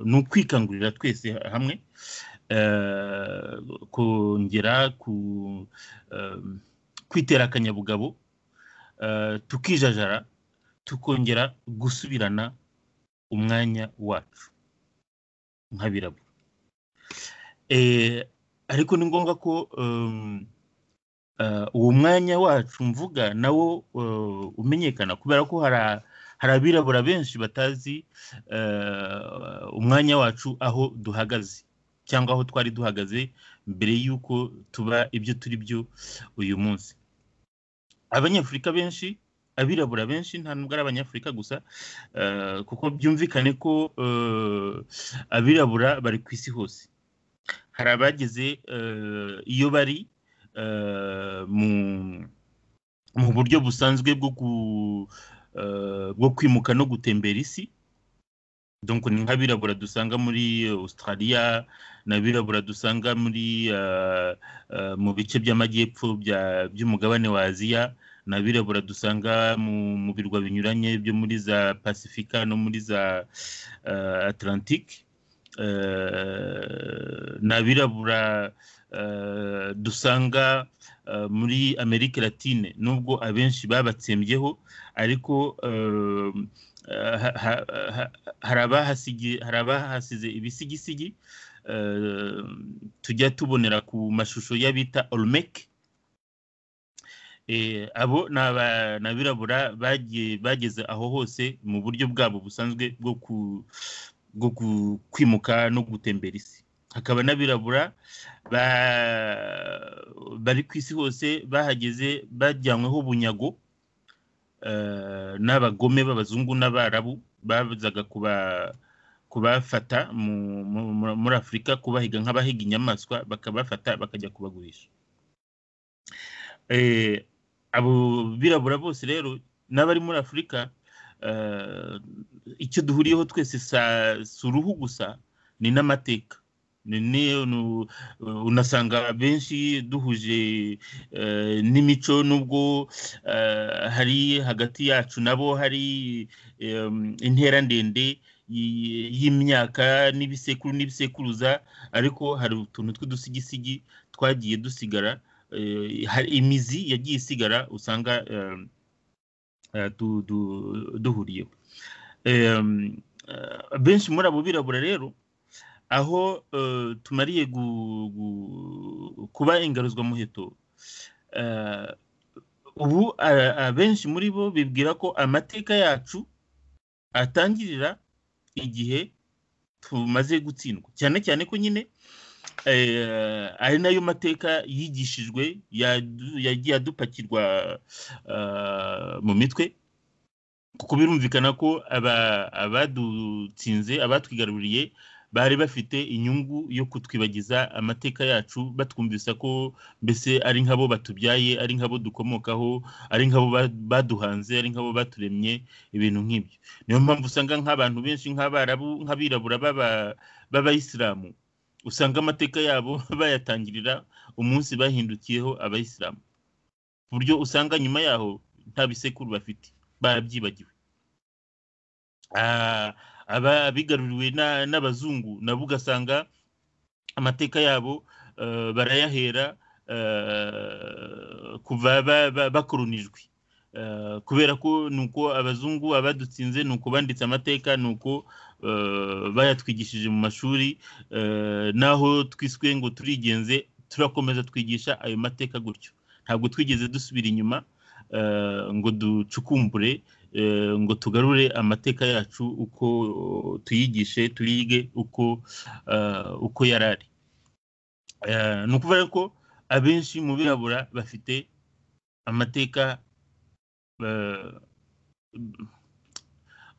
ni ukwikangurira twese hamwe kongera ku kwitera akanyabugabo tukijajara tukongera gusubirana umwanya wacu nk'abirabura ariko ni ngombwa ko uwo mwanya wacu mvuga nawo umenyekana kubera ko hari abirabura benshi batazi umwanya wacu aho duhagaze cyangwa aho twari duhagaze mbere y'uko tuba ibyo turi byo uyu munsi abanyafurika benshi abirabura benshi nta nubwo ari abanyafurika gusa kuko byumvikane ko abirabura bari ku isi hose hari abageze iyo bari mu buryo busanzwe bwo kwimuka no gutembera isi donc ni nk'abirabura dusanga muri australia ni abirabura dusanga muri mu bice by'amajyepfo by'umugabane wa aziya ni abirabura dusanga mu birwa binyuranye byo muri za pasifika no muri za atlantic ni abirabura dusanga muri amerika latine nubwo abenshi babatsembyeho ariko hari abahasize ibisigisigi tujya tubonera ku mashusho y'abita olumeke abo ni abirabura bageze aho hose mu buryo bwabo busanzwe bwo kwimuka no gutembera isi hakaba n'abirabura bari ku isi hose bahageze bajyanyweho bunyago n'abagome b'abazungu n'abarabu bazaga kubafata muri afurika kubahiga nk'abahiga inyamaswa bakabafata bakajya kubagurisha abo birabura bose rero n'abari muri afurika icyo duhuriyeho twese si uruhu gusa ni n'amateka unasanga benshi duhuje n'imico nubwo hari hagati yacu nabo hari intera ndende y'imyaka n'ibisekuru n'ibisekuruza ariko hari utuntu tw'udusigisigi twagiye dusigara hari imizi yagiye isigara usanga duhuriyeho benshi muri abo birabura rero aho tumariye kuba ingaruzwamuheto ubu abenshi muri bo bibwira ko amateka yacu atangirira igihe tumaze gutsindwa cyane cyane ko nyine ari nayo mateka yigishijwe yagiye adupakirwa mu mitwe kuko birumvikana ko abadutsinze abatwigaruriye bari bafite inyungu yo kutwibagiza amateka yacu batwumvisa ko mbese ari nk'abo batubyaye ari nk'abo dukomokaho ari nk'abo baduhanze ari nk'abo baturemye ibintu nk'ibyo niyo mpamvu usanga nk'abantu benshi nk'abarabu nk'abirabura b'abayisilamu usanga amateka yabo bayatangirira umunsi bahindukiyeho abayisilamu ku buryo usanga nyuma yaho nta bisekuru bafite barabyibagiwe aba abigaruriwe na- n'abazungu nabo ugasanga amateka yabo eh, barayahera eh, kuva ba- ba- bakolonijwe Eh, kubera ko nuko abazungu abadutsinze nuko banditse amateka nuko eh, bayatwigishije mu mashuri eh, naho twiswe ngo turigenze turakomeza twigisha ayo mateka gutyo ntabwo twigeze dusubira inyuma eh, ngo ducukumbure eh, ngo tugarure amateka yacu uko eh, tuyigishe turige uko eh, uko yarari ni ukuvuga ko abenshi mu birabura bafite amateka eh,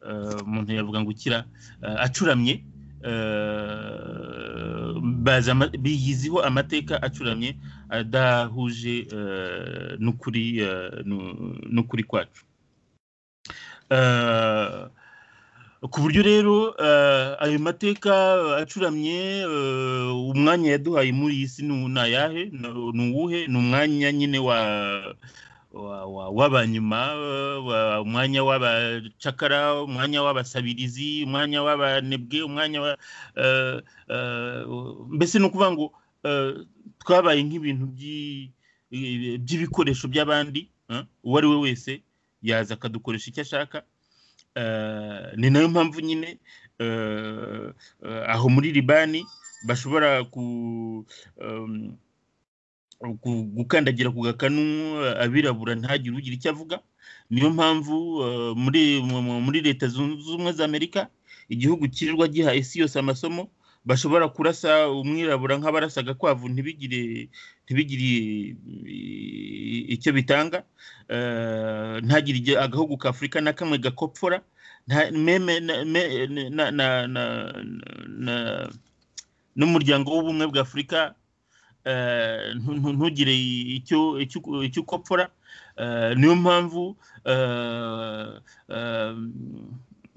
eh, umuntu yavuga ngo ukira eh, acuramye eh, bazi ama- biyiziho amateka acuramye adahuje eh, n'ukuri eh, nu- n'ukuri kwacu Eh, ku buryo rero eh, ayo mateka acuramye eh, umwanya yaduhaye muri iyi si ni ni ayahe Ni- ni uwuhe ni umwanya nyine wa wa- wa- w'abanyuma eh, wa- umwanya w'abacakara umwanya w'abasabirizi umwanya w'abanebwe umwanya wa eh, eh, mbese ni ukuvuga ngo eh, twabaye nk'ibintu by'i- by'ibikoresho by'abandi eh, uwo ari we wese yaza akadukoresha icyo ashaka Eh, ni nayo mpamvu nyine eh, eh, aho muri libani bashobora ku em, ku- gukandagira ku gakanu eh, abirabura ntagire ugira icyo avuga niyo mpamvu eh, muri mu- mu- muri leta zunze ubumwe za amerika igihugu kirirwa giha isi yose amasomo bashobora kurasa umwirabura nk'abarasa agakwavu ntibigire ntibigire eh, icyo bitanga Eh, ntagire ijya- agahugu ka afurika na kamwe gakopfora nta- meme na- me- na- na- na- na- n'umuryango w'ubumwe bwa afurika eh, ntu- ntu- ntugire icyo icyo icyo ukopfora Eh, niyo mpamvu eh, eh,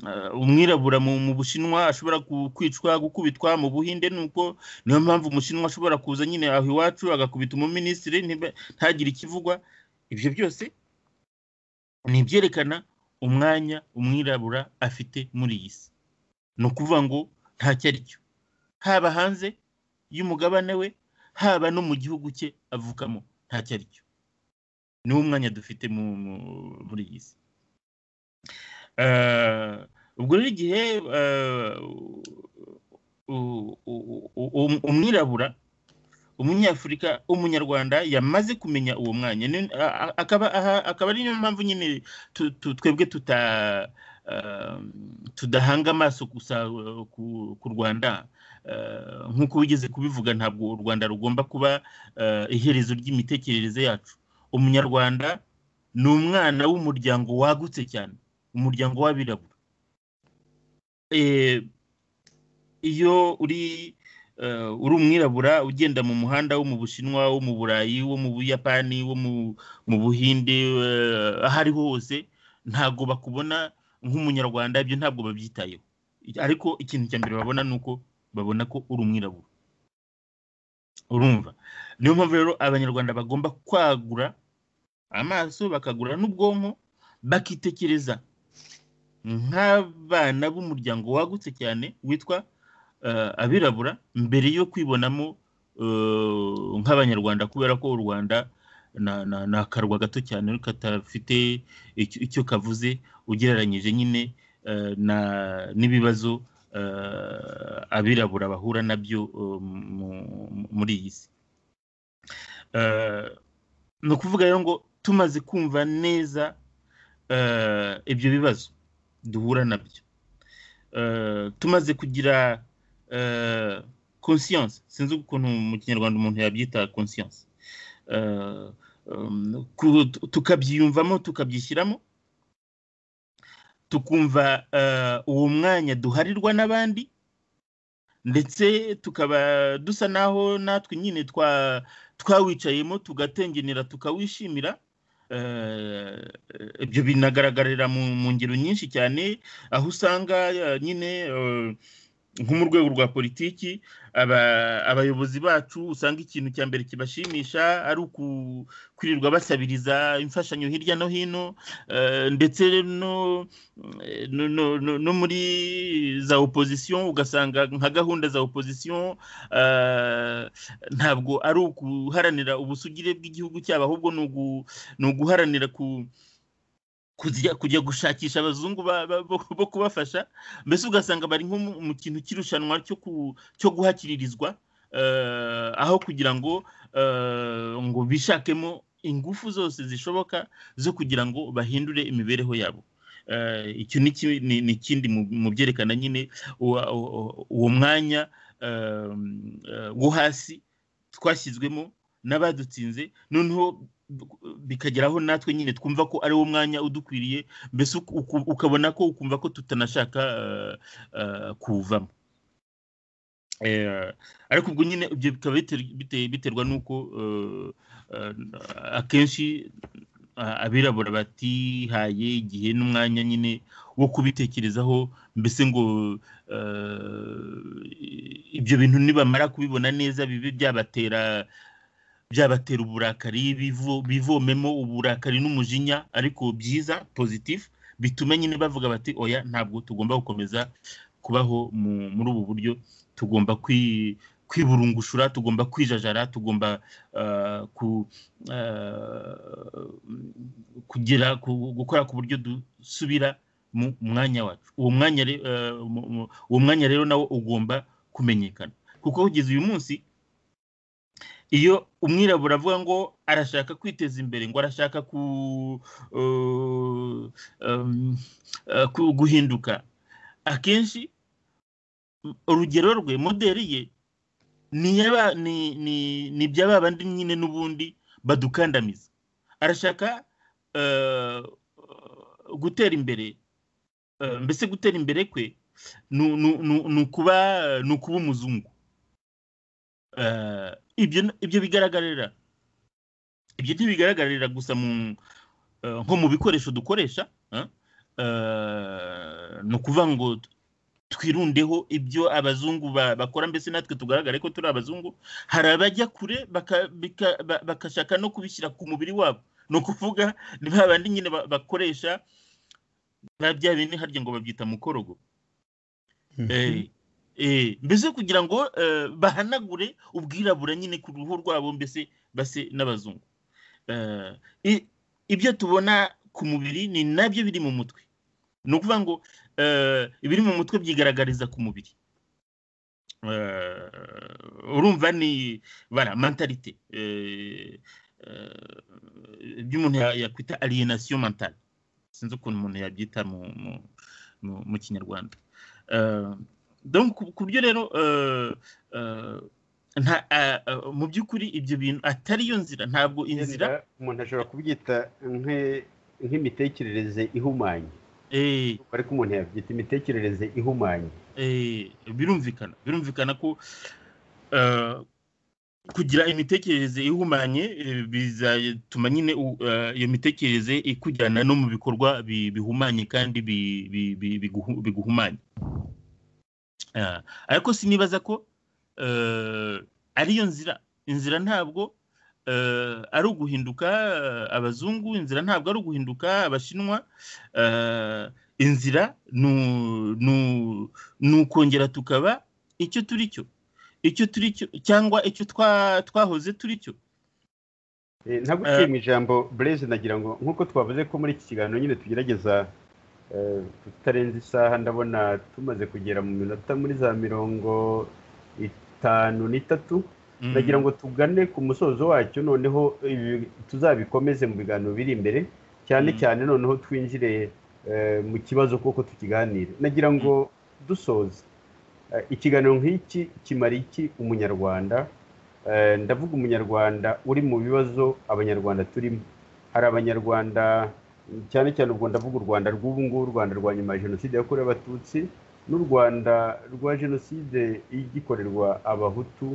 eh, umwirabura mu mu bushinwa ashobora ku- kwicwa gukubitwa mu buhinde nuko niyo mpamvu umushinwa ashobora kuza nyine aho iwacu agakubita umuminisitiri ntibe- ntagire ikivugwa ibyo byose ni ibyerekana umwanya umwirabura afite muri iyi si ni ukuvuga ngo ntacyo ari cyo haba hanze y'umugabane we haba no mu gihugu cye avukamo ntacyo ari cyo niwo mwanya dufite mu mu- muri iyi si Eh, ubwo rero igihe eh, u- u- u- u- umwirabura umunyafurika umunyarwanda yamaze kumenya uwo mwanya Ni- a- a- akaba aha- akaba ari niyo mpamvu nyine tu- tu- twebwe tuta eh, tudahanga amaso gusa eh, ku ku rwanda Eh, nk'uko wigeze kubivuga ntabwo u rwanda rugomba kuba eh, iherezo ry'imitekerereze yacu umunyarwanda ni umwana w'umuryango wagutse cyane umuryango w'abirabura Eh, iyo uri eh, uri umwirabura ugenda mu muhanda wo mu bushinwa wo mu burayi wo mu buyapani wo mu mu buhinde eh, aho ariho hose ntabwo bakubona nk'umunyarwanda ibyo ntabwo babyitayeho ariko ikintu cya mbere babona ni uko babona ko uri umwirabura urumva niyo mpamvu rero abanyarwanda bagomba kwagura amaso bakagura n'ubwonko bakitekereza nk'abana b'umuryango wagutse cyane witwa eh, abirabura mbere yo kwibonamo eh, nk'abanyarwanda kubera ko u rwanda na- na- ni akarwa gato cyane katafite icyo icyo kavuze ugereranyije nyine eh, na- n'ibibazo eh, abirabura bahura nabyo eh, mu- mu- muri iyi si Eh, ni ukuvuga rero ngo tumaze kumva neza eh, ibyo bibazo duhura nabyo Eh, tumaze kugira eh, conscience sinzi ukuntu mu kinyarwanda umuntu yabyita conscience Eh, um, ku- tukabyiyumvamo tukabyishyiramo tukumva eh, uwo mwanya duharirwa n'abandi ndetse tukaba dusa naho natwe nyine twa twawicayemo tugatengenera tukawishimira Eh, ibyo binagaragarira mu mu ngero nyinshi cyane aho usanga eh, nyine eh, nko mu rwego rwa politiki abayobozi bacu usanga ikintu cya mbere kibashimisha ari ukwirirwa basabiriza imfashanyo hirya no hino ndetse no muri za opozisiyo ugasanga nka gahunda za opozisiyo ntabwo ari uguharanira ubusugire bw'igihugu cyabo ahubwo ni uguharanira ku kujya gushakisha abazungu bo kubafasha mbese ugasanga bari nko mu kintu cy'irushanwa cyo guhakiririzwa aho kugira ngo ngo bishakemo ingufu zose zishoboka zo kugira ngo bahindure imibereho yabo icyo ni ikindi mu byerekana nyine uwo mwanya wo hasi twashyizwemo n'abadutsinze noneho bikageraho natwe nyine twumva ko ari wo mwanya udukwiriye mbese ukabona ko ukumva ko tutanashaka kuwuvamo ariko ubwo nyine ibyo bikaba biterwa n'uko akenshi abirabura batihaye igihe n'umwanya nyine wo kubitekerezaho mbese ngo ibyo bintu nibamara kubibona neza bibe byabatera byabatera uburakari bivomemo uburakari n'umujinya ariko byiza pozitifu bituma nyine bavuga bati oya ntabwo tugomba gukomeza kubaho muri ubu buryo tugomba kwiburungushura tugomba kwijajara tugomba kugira gukora ku buryo dusubira mu mwanya wacu uwo mwanya rero nawo ugomba kumenyekana kuko kugeza uyu munsi iyo umwirabura avuga ngo arashaka kwiteza imbere ngo arashaka guhinduka akenshi urugero rwe moderi ye ni ibya babandi nyine n'ubundi badukandamiza arashaka gutera imbere mbese gutera imbere kwe ni ukuba umuzungu ibyo bigaragarira ibyo ntibigaragarira gusa nko mu bikoresho dukoresha ni ukuvuga ngo twirundeho ibyo abazungu bakora mbese natwe tugaragare ko turi abazungu hari abajya kure bagashaka no kubishyira ku mubiri wabo ni ukuvuga ni bandi nyine bakoresha bya bindi harya ngo babyita mukorogo mbese kugira ngo bahanagure ubwirabura nyine ku ruhu rwabo mbese base n'abazungu ibyo tubona ku mubiri ni nabyo biri mu mutwe ni ukuvuga ngo ibiri mu mutwe byigaragariza ku mubiri urumva ni bara mentalite ibyo umuntu yakwita alienation mentale sinzi ukuntu umuntu yabyita mu kinyarwanda ku buryo rero mu by'ukuri ibyo bintu atari yo nzira ntabwo inzira umuntu ashobora kubyita nk'imitekerereze ihumanye ariko umuntu yabyita imitekerereze ihumanye birumvikana birumvikana ko kugira imitekerereze ihumanye bizatuma nyine iyo mitekerereze ikujyana no mu bikorwa bihumanye kandi biguhumanye ariko sinibaza ko ariyo nzira inzira ntabwo ari uguhinduka abazungu inzira ntabwo ari uguhinduka abashinwa inzira ni ukongera tukaba icyo turi cyo icyo turi cyo cyangwa icyo twahoze turi cyo ntabwo uciye mu ijambo bureze nagira ngo nk'uko twavuze ko muri iki kiganiro nyine tugerageza tutarenze isaha ndabona tumaze kugera mu minota muri za mirongo itanu n'itatu ndagira ngo tugane ku musozo wacyo noneho tuzabikomeze mu biganiro biri imbere cyane cyane noneho twinjire mu kibazo kuko tukiganire nagira ngo dusoze ikiganiro nk'iki kimara iki umunyarwanda ndavuga umunyarwanda uri mu bibazo abanyarwanda turimo hari abanyarwanda cyane cyane u Rwanda u Rwanda rw'ubu ngubu u Rwanda rwa nyuma ya jenoside yakorewe abatutsi n'u Rwanda rwa jenoside igikorerwa abahutu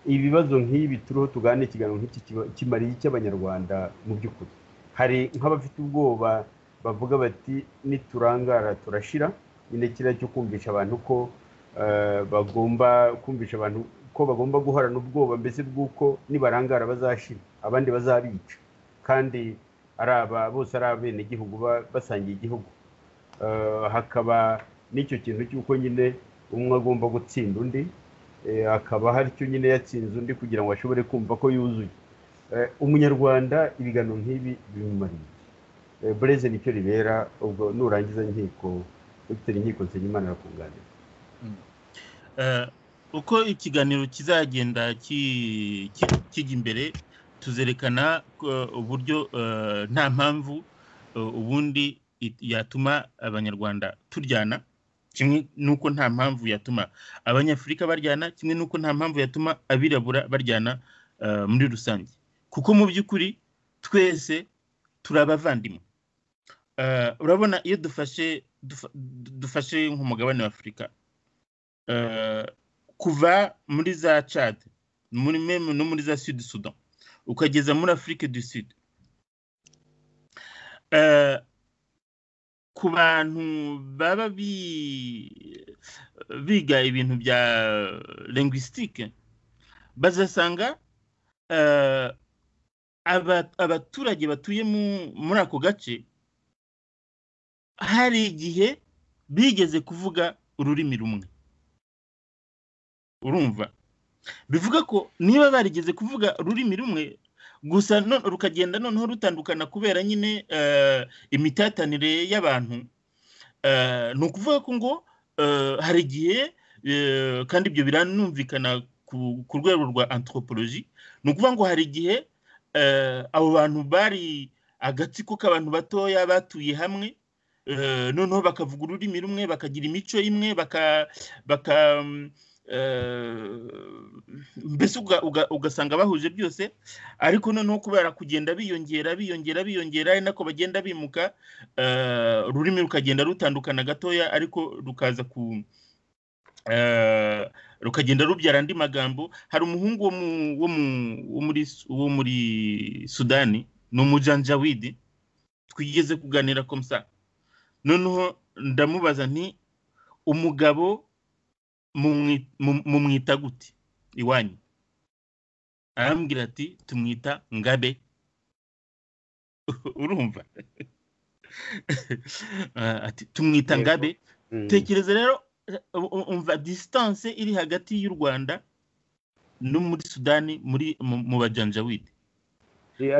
ibibazo nk'ibi turiho tugana ikiganiro nk'iki kimariye icy'abanyarwanda mu by'ukuri hari nk'abafite ubwoba bavuga bati niturangara turashira nyine kiriya cyo kumvisha abantu ko bagomba kumvisha abantu ko bagomba guhorana ubwoba mbese bw'uko nibarangara bazashira abandi bazabica kandi ari aba bose ari abenegihugu basangiye igihugu hakaba n'icyo kintu cy'uko nyine umwe agomba gutsinda undi hakaba hari icyo nyine yatsinze undi kugira ngo ashobore kumva ko yuzuye umunyarwanda ibigano nk'ibi bimumariye bureze nicyo ribera ubwo nurangiza inkiko dr inkiko nsenyimana arakunganira uko ikiganiro kizagenda kijya imbere tuzerekana uburyo nta mpamvu ubundi yatuma abanyarwanda turyana kimwe n'uko nta mpamvu yatuma abanyafurika baryana kimwe n'uko nta mpamvu yatuma abirabura baryana muri rusange kuko mu by'ukuri twese turi abavandimwe urabona iyo dufashe dufashe nk'umugabane w'afurika kuva muri za cad muri meme no muri za sud sudan ukageza muri afurika du sud ku bantu baba biga ibintu bya linguistique bazasanga abaturage batuye muri ako gace hari igihe bigeze kuvuga ururimi rumwe urumva bivuga ko niba barigeze kuvuga ururimi rumwe gusa rukagenda noneho rutandukana kubera nyine imitatanire y'abantu ni ukuvuga ko ngo hari igihe kandi ibyo biranumvikana ku rwego rwa anthropology ni ukuvuga ngo hari igihe abo bantu bari agatsiko k'abantu batoya batuye hamwe noneho bakavuga ururimi rumwe bakagira imico imwe baka mbese ugasanga bahuje byose ariko noneho kubera kugenda biyongera biyongera biyongera ari nako bagenda bimuka ururimi rukagenda rutandukana gatoya ariko rukaza ku rukagenda rubyara andi magambo hari umuhungu wo muri sudani ni umujanjawidi twigeze kuganira komsa noneho ndamubaza nti umugabo mumwita gute iwanyu arambwira ati tumwita ngabe urumva ati tumwita ngabe tekereza rero umva disitanse iri hagati y'u rwanda no muri sudani muri mu bajanjawide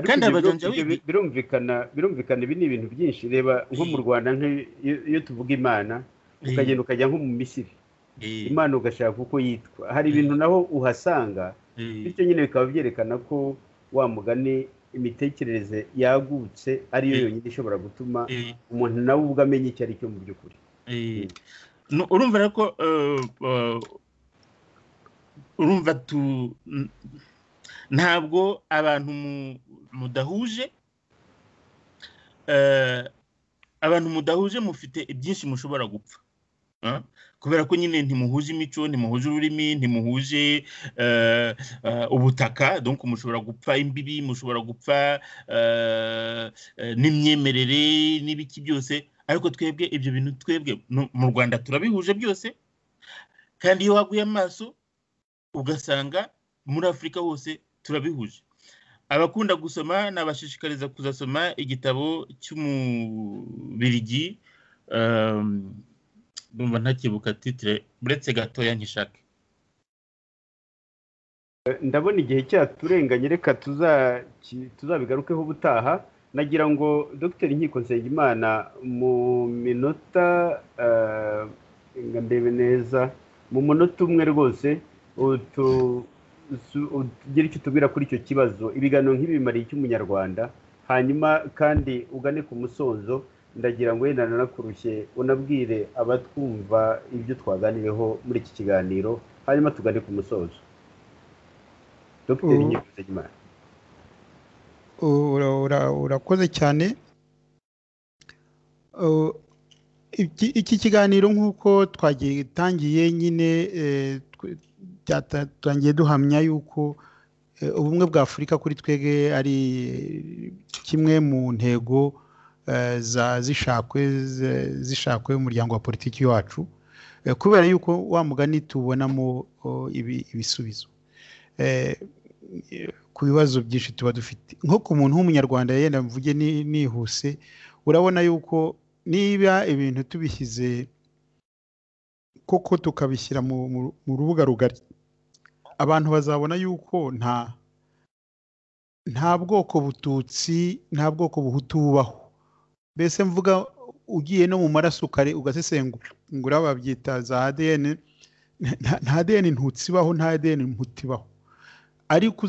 kandi abajanjawide birumvikana birumvikana ibi ni ibintu byinshi reba nko mu rwanda iyo tuvuga imana ukagenda ukajya nko mu misiri imana ugashaka uko yitwa hari ibintu naho uhasanga bityo nyine bikaba byerekana ko wa mugani imitekerereze yagutse ariyo yonyine ishobora gutuma umuntu nawe ubwo amenya icyo ari cyo mu by'ukuri urumva ko urumva ntabwo abantu mudahuje abantu mudahuje mufite ibyinshi mushobora gupfa kubera ko nyine ntimuhuje imico ntimuhuje ururimi ntimuhuje ubutaka donc mushobora gupfa imbibi mushobora gupfa n'imyemerere n'ibiki byose ariko twebwe ibyo bintu twebwe mu rwanda turabihuje byose kandi iyo waguye amaso ugasanga muri afurika hose turabihuje abakunda gusoma nabashishikariza kuzasoma igitabo cy'umubirigi ndumva ntakibuka titire uretse gatoya nkishake ndabona igihe cyaturenganye reka tuzabigarukeho ubutaha nagira ngo dr inkiko nsengimana mu minota ndebe neza mu munota umwe rwose ugira icyo utubwira kuri icyo kibazo ibiganiro nk'ibimariye icy'umunyarwanda hanyuma kandi ugane ku musozo ndagira ngo wenda nanakurushye unabwire abatwumva ibyo twaganiriyeho muri iki kiganiro hanyuma tugane ku musozo dr nyir'ubuzima urakoze cyane iki kiganiro nk'uko twagitangiye nyine byatangiye duhamya yuko ubumwe bwa afurika kuri twege ari kimwe mu ntego zishakwe zishakwe umuryango wa politiki wacu kubera yuko wa mugani tubonamo ibisubizo ku bibazo byinshi tuba dufite nko ku muntu w'umunyarwanda yenda mvuge nihuse urabona yuko niba ibintu tubishyize koko tukabishyira mu rubuga rugari abantu bazabona yuko nta nta bwoko bututsi nta bwoko buhutu bubaho mbese mvuga ugiye no mu maraso ukare ugasesengura babyita za ADN nta ADN ntutsi ibaho nta ADN ntuti ibaho ariko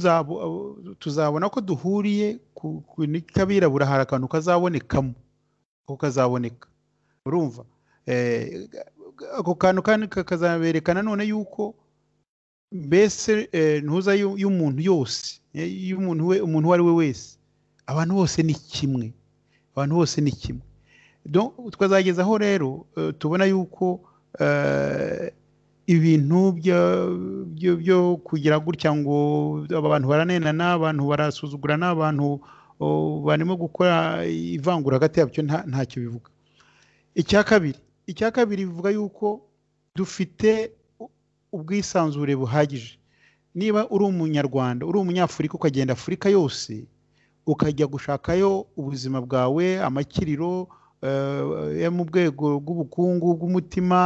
tuzabona ko duhuriye ku n'ikabirabura hari akantu kazabonekamo ako kazaboneka urumva ako kantu kandi kakazabereka nanone yuko mbese ntuza y'umuntu yose y'umuntu we umuntu uwo ari we wese abantu bose ni kimwe abantu bose ni kimwe twazagezaho rero tubona yuko ibintu byo kugira gutya ngo abantu baranenana abantu barasuzugurana abantu barimo gukora ivangura hagati yabyo ntacyo bivuga icya kabiri icya kabiri bivuga yuko dufite ubwisanzure buhagije niba uri umunyarwanda uri umunyafurika ukagenda afurika yose ukajya gushakayo ubuzima bwawe amakiriro yo mu rwego rw'ubukungu bw'umutima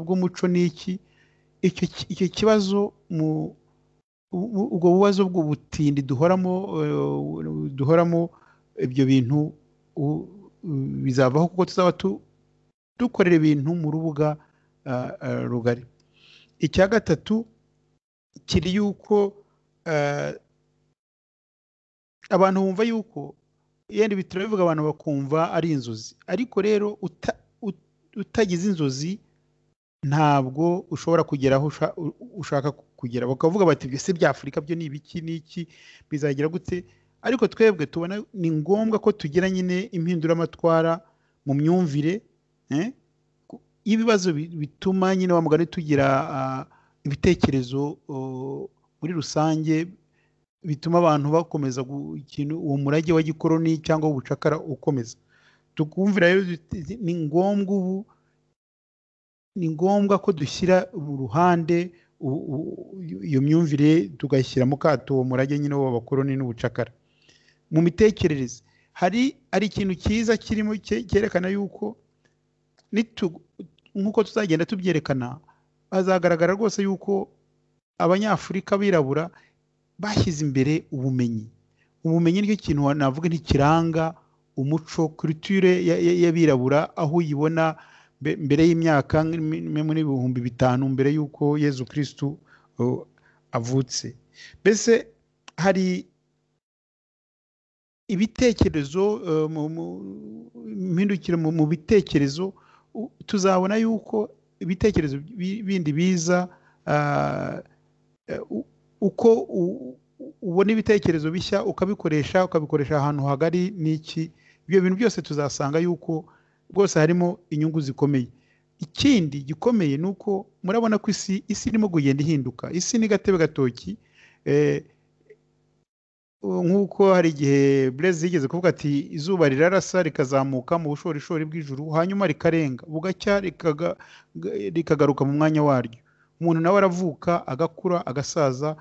bw'umuco n'iki icyo kibazo ubwo bubazo bw'ubutindi duhoramo duhoramo ibyo bintu bizavaho kuko tuzaba dukorera ibintu mu rubuga rugari icya gatatu kiri yuko abantu bumva yuko yenda ibi turabivuga abantu bakumva ari inzozi ariko rero utagize inzozi ntabwo ushobora kugera aho ushaka kugera bakavuga bati ibyo si bya afurika byo ni ibiki n'iki bizagira gute ariko twebwe tubona ni ngombwa ko tugira nyine impinduramatwara mu myumvire y'ibibazo bituma nyine wa mugani tugira ibitekerezo muri rusange bituma abantu bakomeza ikintu uwo murage wa gikoroni cyangwa ubucakara ukomeza tukumvira rero ni ngombwa ubu ni ngombwa ko dushyira mu ruhande iyo myumvire tugashyira mu kato uwo murage nyine w'abakoroni n'ubucakara mu mitekerereze hari hari ikintu cyiza kirimo cyerekana yuko nk'uko tuzagenda tubyerekana hazagaragara rwose yuko abanyafurika birabura bashyize imbere ubumenyi ubumenyi nicyo kintu navuga ntikiranga umuco kuriture y'abirabura aho uyibona mbere y'imyaka muri ibihumbi bitanu mbere y'uko yezu kirisitu avutse mbese hari ibitekerezo impindukire mu bitekerezo tuzabona yuko ibitekerezo bindi biza uko ubona ibitekerezo bishya ukabikoresha ukabikoresha ahantu hagari n'iki ibyo bintu byose tuzasanga yuko rwose harimo inyungu zikomeye ikindi gikomeye ni uko murabona ko isi isi irimo kugenda ihinduka isi ni gatebe gatoki nk'uko hari igihe burezi yigeze kuvuga ati izuba rirarasa rikazamuka mu bushorishori bw'ijuru hanyuma rikarenga bugacya rikagaruka mu mwanya waryo umuntu nawe aravuka agakura agasaza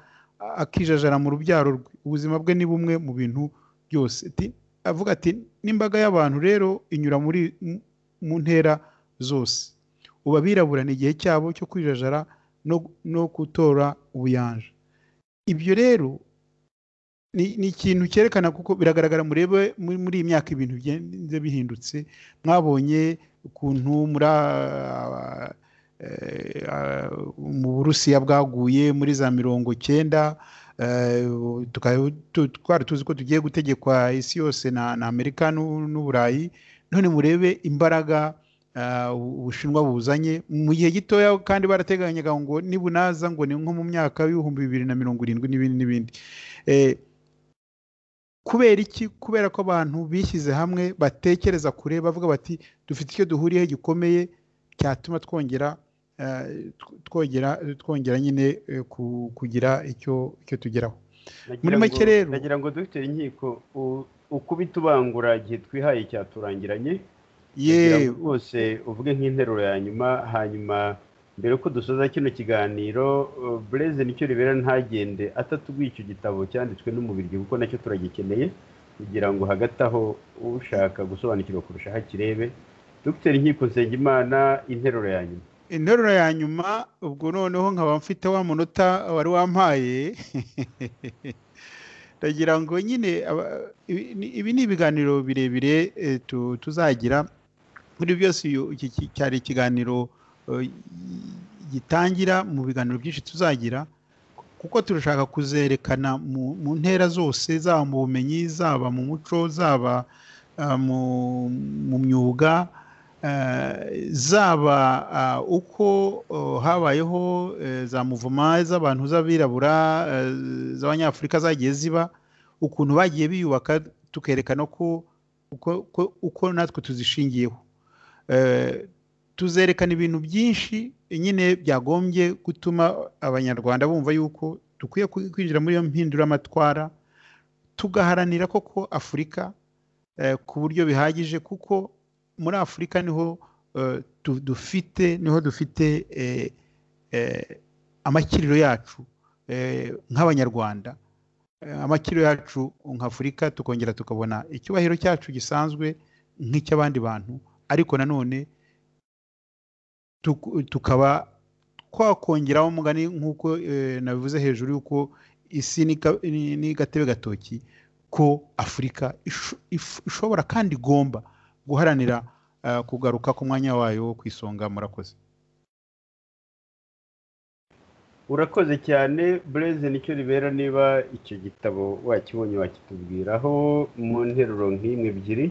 akijajara mu rubyaro rwe ubuzima bwe ni bumwe mu bintu byose avuga ati n'imbaga y'abantu rero inyura muri mu ntera zose ubu abirabura ni igihe cyabo cyo kwijajara no gutora ubuyanja ibyo rero ni ikintu cyerekana kuko biragaragara murebe muri iyi myaka ibintu bigenda bihindutse mwabonye ukuntu muri mu burusiya bwaguye muri za mirongo cyenda twari tuzi ko tugiye gutegekwa isi yose na amerika n'uburayi none murebe imbaraga ubushinwa buzanye mu gihe gitoya kandi barateganyaga ngo nibunaza ngo ni nko mu myaka y'ibihumbi bibiri na mirongo irindwi n'ibindi n'ibindi kubera iki kubera ko abantu bishyize hamwe batekereza kure bavuga bati dufite icyo duhuriyeho gikomeye cyatuma twongera twongera twongera nyine kugira icyo tugeraho muri make rero nagira ngo dufite inkiko ukubita ubangura igihe twihaye cyaturangiranye kugira yewe ngo rwose uvuge nk'interuro ya nyuma hanyuma mbere ko dusoza kino kiganiro uh, bureze nicyo ribera ntagende atatubwiye icyo gitabo cyanditswe n'umubiryi kuko nacyo turagikeneye kugira ngo hagati aho ushaka gusobanukirwa kurusha hakirebe dr nkiko nsengimana interuro ya nyuma interuro ya nyuma ubwo noneho nkaba mfite wa munota wari wampaye ndagira ngo nyine aba- ibi ni- ibi ni ibiganiro birebire eh, tu- tuzagira muri byose uyu- iki ki- cyari ikiganiro eh, gitangira mu biganiro byinshi tuzagira kuko turashaka kuzerekana mu mu ntera zose zaba mu bumenyi zaba mu muco zaba ah, mu- mu myuga Eh, zaba ah, uko oh, habayeho eh, za muvuma z'abantu z'abirabura eh, z'abanyafurika zagiye ziba ukuntu bagiye biyubaka tukerekana ko uko, uko, uko natwe tuzishingiyeho Eh, tuzerekana ibintu byinshi nyine byagombye gutuma abanyarwanda bumva yuko dukwiye kwi- kwinjira muri iyo mpinduramatwara tugaharanira koko afurika eh, ku buryo bihagije kuko muri afurika niho eh, tu- dufite niho dufite eh, eh, amakiriro yacu eh, nk'abanyarwanda Eh, amakiriro yacu nk'afurika tukongera tukabona icyubahiro cyacu gisanzwe nk'icy'abandi bantu ariko nanone tuku- tukaba twakongeraho umugani nk'uko eh, nabivuze hejuru y'uko isi ni ka- ni- ni gatebe gatoki ko afurika isho- ish- ishobora kandi igomba guharanira eh, kugaruka ku mwanya wayo wo ku isonga murakoze urakoze cyane bureze nicyo ribera niba icyo gitabo wakibonye wakitubwiraho mu nteruro nk'imwe ebyiri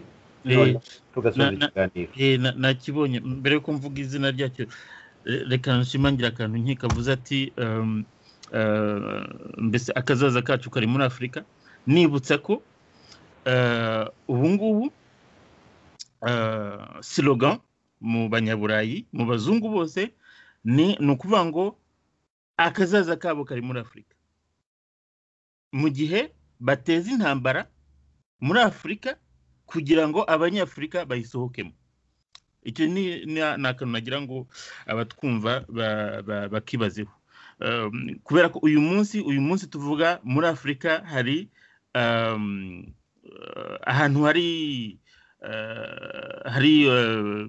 Eh, tugasoza na- na- ikiganiro Eh, na- nakibonye mbere yuko mvuga izina ryacyo eh, reka nshimangira akantu nkiko avuze ati um, eh, mbese akazaza kacu kari muri afurika nibutsa ko eh, ubu ngubu eh, slogan mu banyaburayi mu bazungu bose ni ni ukuvuga ngo akazaza kabo kari muri afurika mu gihe bateza intambara muri afurika kugira ngo abanyafurika bayisohokemo icyo ni ni- ni akantu nagira ngo abatwumva ba- ba- bakibazeho Um, kubera ko uyu munsi uyu munsi tuvuga muri afurika hari um, uh, ahantu hari uh, hari um,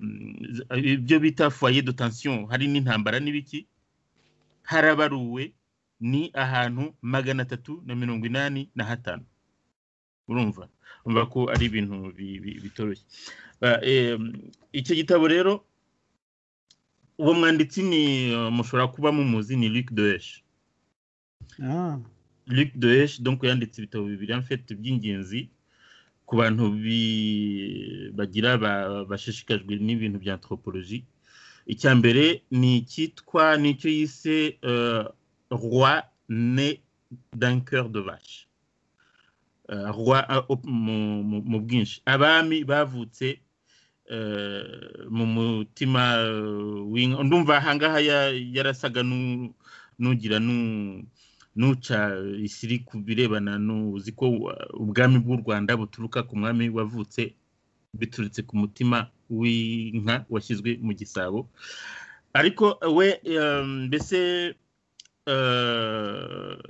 ibyo bita foyer de tension hari n'intambara n'ibiki harabaruwe ni ahantu magana atatu na mirongo inani na hatanu urumva urumva ko ari ibintu bi- bi- bitoroshye Ah, em, icyo gitabo rero uwo mwanditsi ni eh, mushobora kuba mumuzi ni Luc Doesch Ah, Luc Doesch donc yanditse ibitabo bibiri en fait by'ingenzi ku bantu bi- bagira ba- bashishikajwe n'ibintu bya anthropologie icya mbere ni icyitwa nicyo yise euh, roi né d'un cœur de vache Euh, roi ah, op- mu- mu mu bwinshi abami bavutse eh, mu mutima eh, w'inka ndumva ahangaha ya- yarasaga nu- nugira nu- nuca isiri ku birebana n'uzi ko wa- ubwami bw'u rwanda buturuka ku mwami wavutse biturutse ku mutima w'inka washyizwe mu gisabo ariko we eh, mbese eh,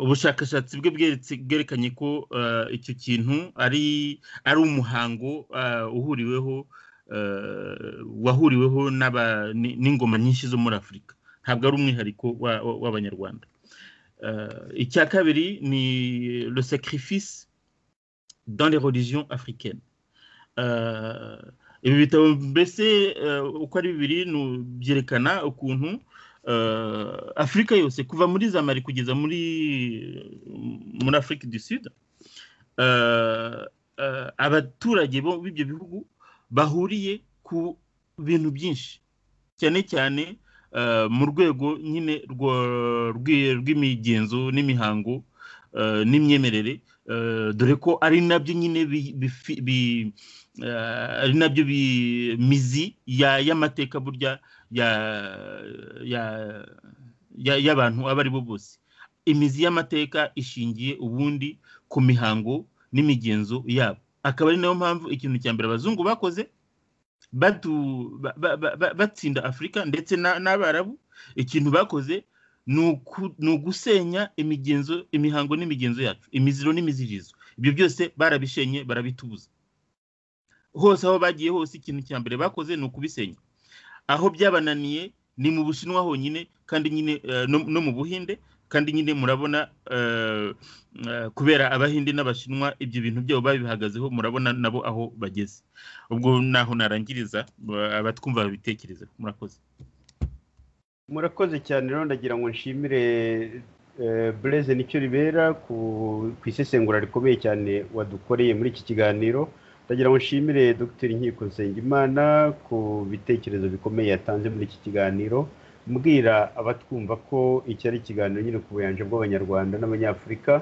ubushakashatsi bwe bweretse- bwerekanye ko eh, icyo kintu ari ari umuhango eh, uhuriweho eh, wahuriweho n'aba- ni- n'ingoma nyinshi zo muri afurika ntabwo ari umwihariko wa- wa- w'abanyarwanda Eh, icya kabiri ni le sacrifice dans les religions africaines Eh, ibi bitabo mbese eh, uko ari bibiri ni u- byerekana ukuntu eh, afurika yose kuva muri za mari kugeza muri muri afurika du sud eh, eh, abaturage bo b'ibyo bihugu bahuriye ku bintu byinshi cyane cyane eh, mu rwego nyine rwa- rw'i- rw'imigenzo n'imihango eh, n'imyemerere eh, dore ko ari nabyo nyine bi- bifi- bi- eh, ari nabyo bi- mizi ya- y'amateka burya ya ya ya- y'abantu abo ari bo bose imizi y'amateka ishingiye ubundi ku mihango n'imigenzo yabo akaba ari nayo mpamvu ikintu cya mbere abazungu bakoze batsinda afurika ndetse n'abarabu ikintu bakoze ni ugusenya imigenzo imihango n'imigenzo yacu imiziro n'imizirizo ibyo byose barabishenye barabitubuza hose aho bagiye hose ikintu cya mbere bakoze ni ukubisenya aho byabananiye ni mu bushinwa honyine kandi nyine no mu buhinde kandi nyine murabona kubera abahinde n'abashinwa ibyo bintu byabo babihagazeho murabona nabo aho bageze ubwo naho narangiriza abatwumva babitekereza murakoze murakoze cyane rero ndagira ngo nshimire bureze nicyo ribera ku isesengura rikomeye cyane wadukoreye muri iki kiganiro ndagira ngo nshimire dr nkiko nsengimana ku bitekerezo bikomeye yatanze muri iki kiganiro mbwira abatwumva ko iki ari ikiganiro nyine ku buyanja bw'abanyarwanda n'abanyafurika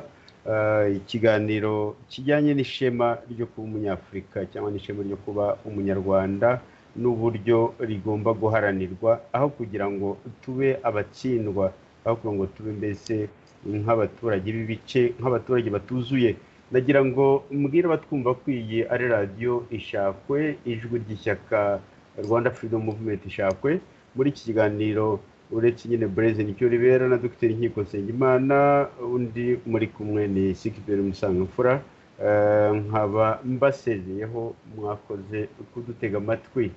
ikiganiro kijyanye n'ishema ryo kuba umunyafurika cyangwa n'ishema ryo kuba umunyarwanda n'uburyo rigomba guharanirwa aho kugira ngo tube abatsindwa aho kugira ngo tube mbese nk'abaturage b'ibice nk'abaturage batuzuye ndagira ngo mbwira abatwumva ko iyi ari radiyo ishakwe ijwi ry'ishyaka rwanda freedom movement ishakwe muri iki kiganiro uretse nyine bureze nicyo ribera na dr nkiko nsengimana undi muri kumwe ni sikiberi musangamfura nkaba mbasezeyeho mwakoze kudutega amatwi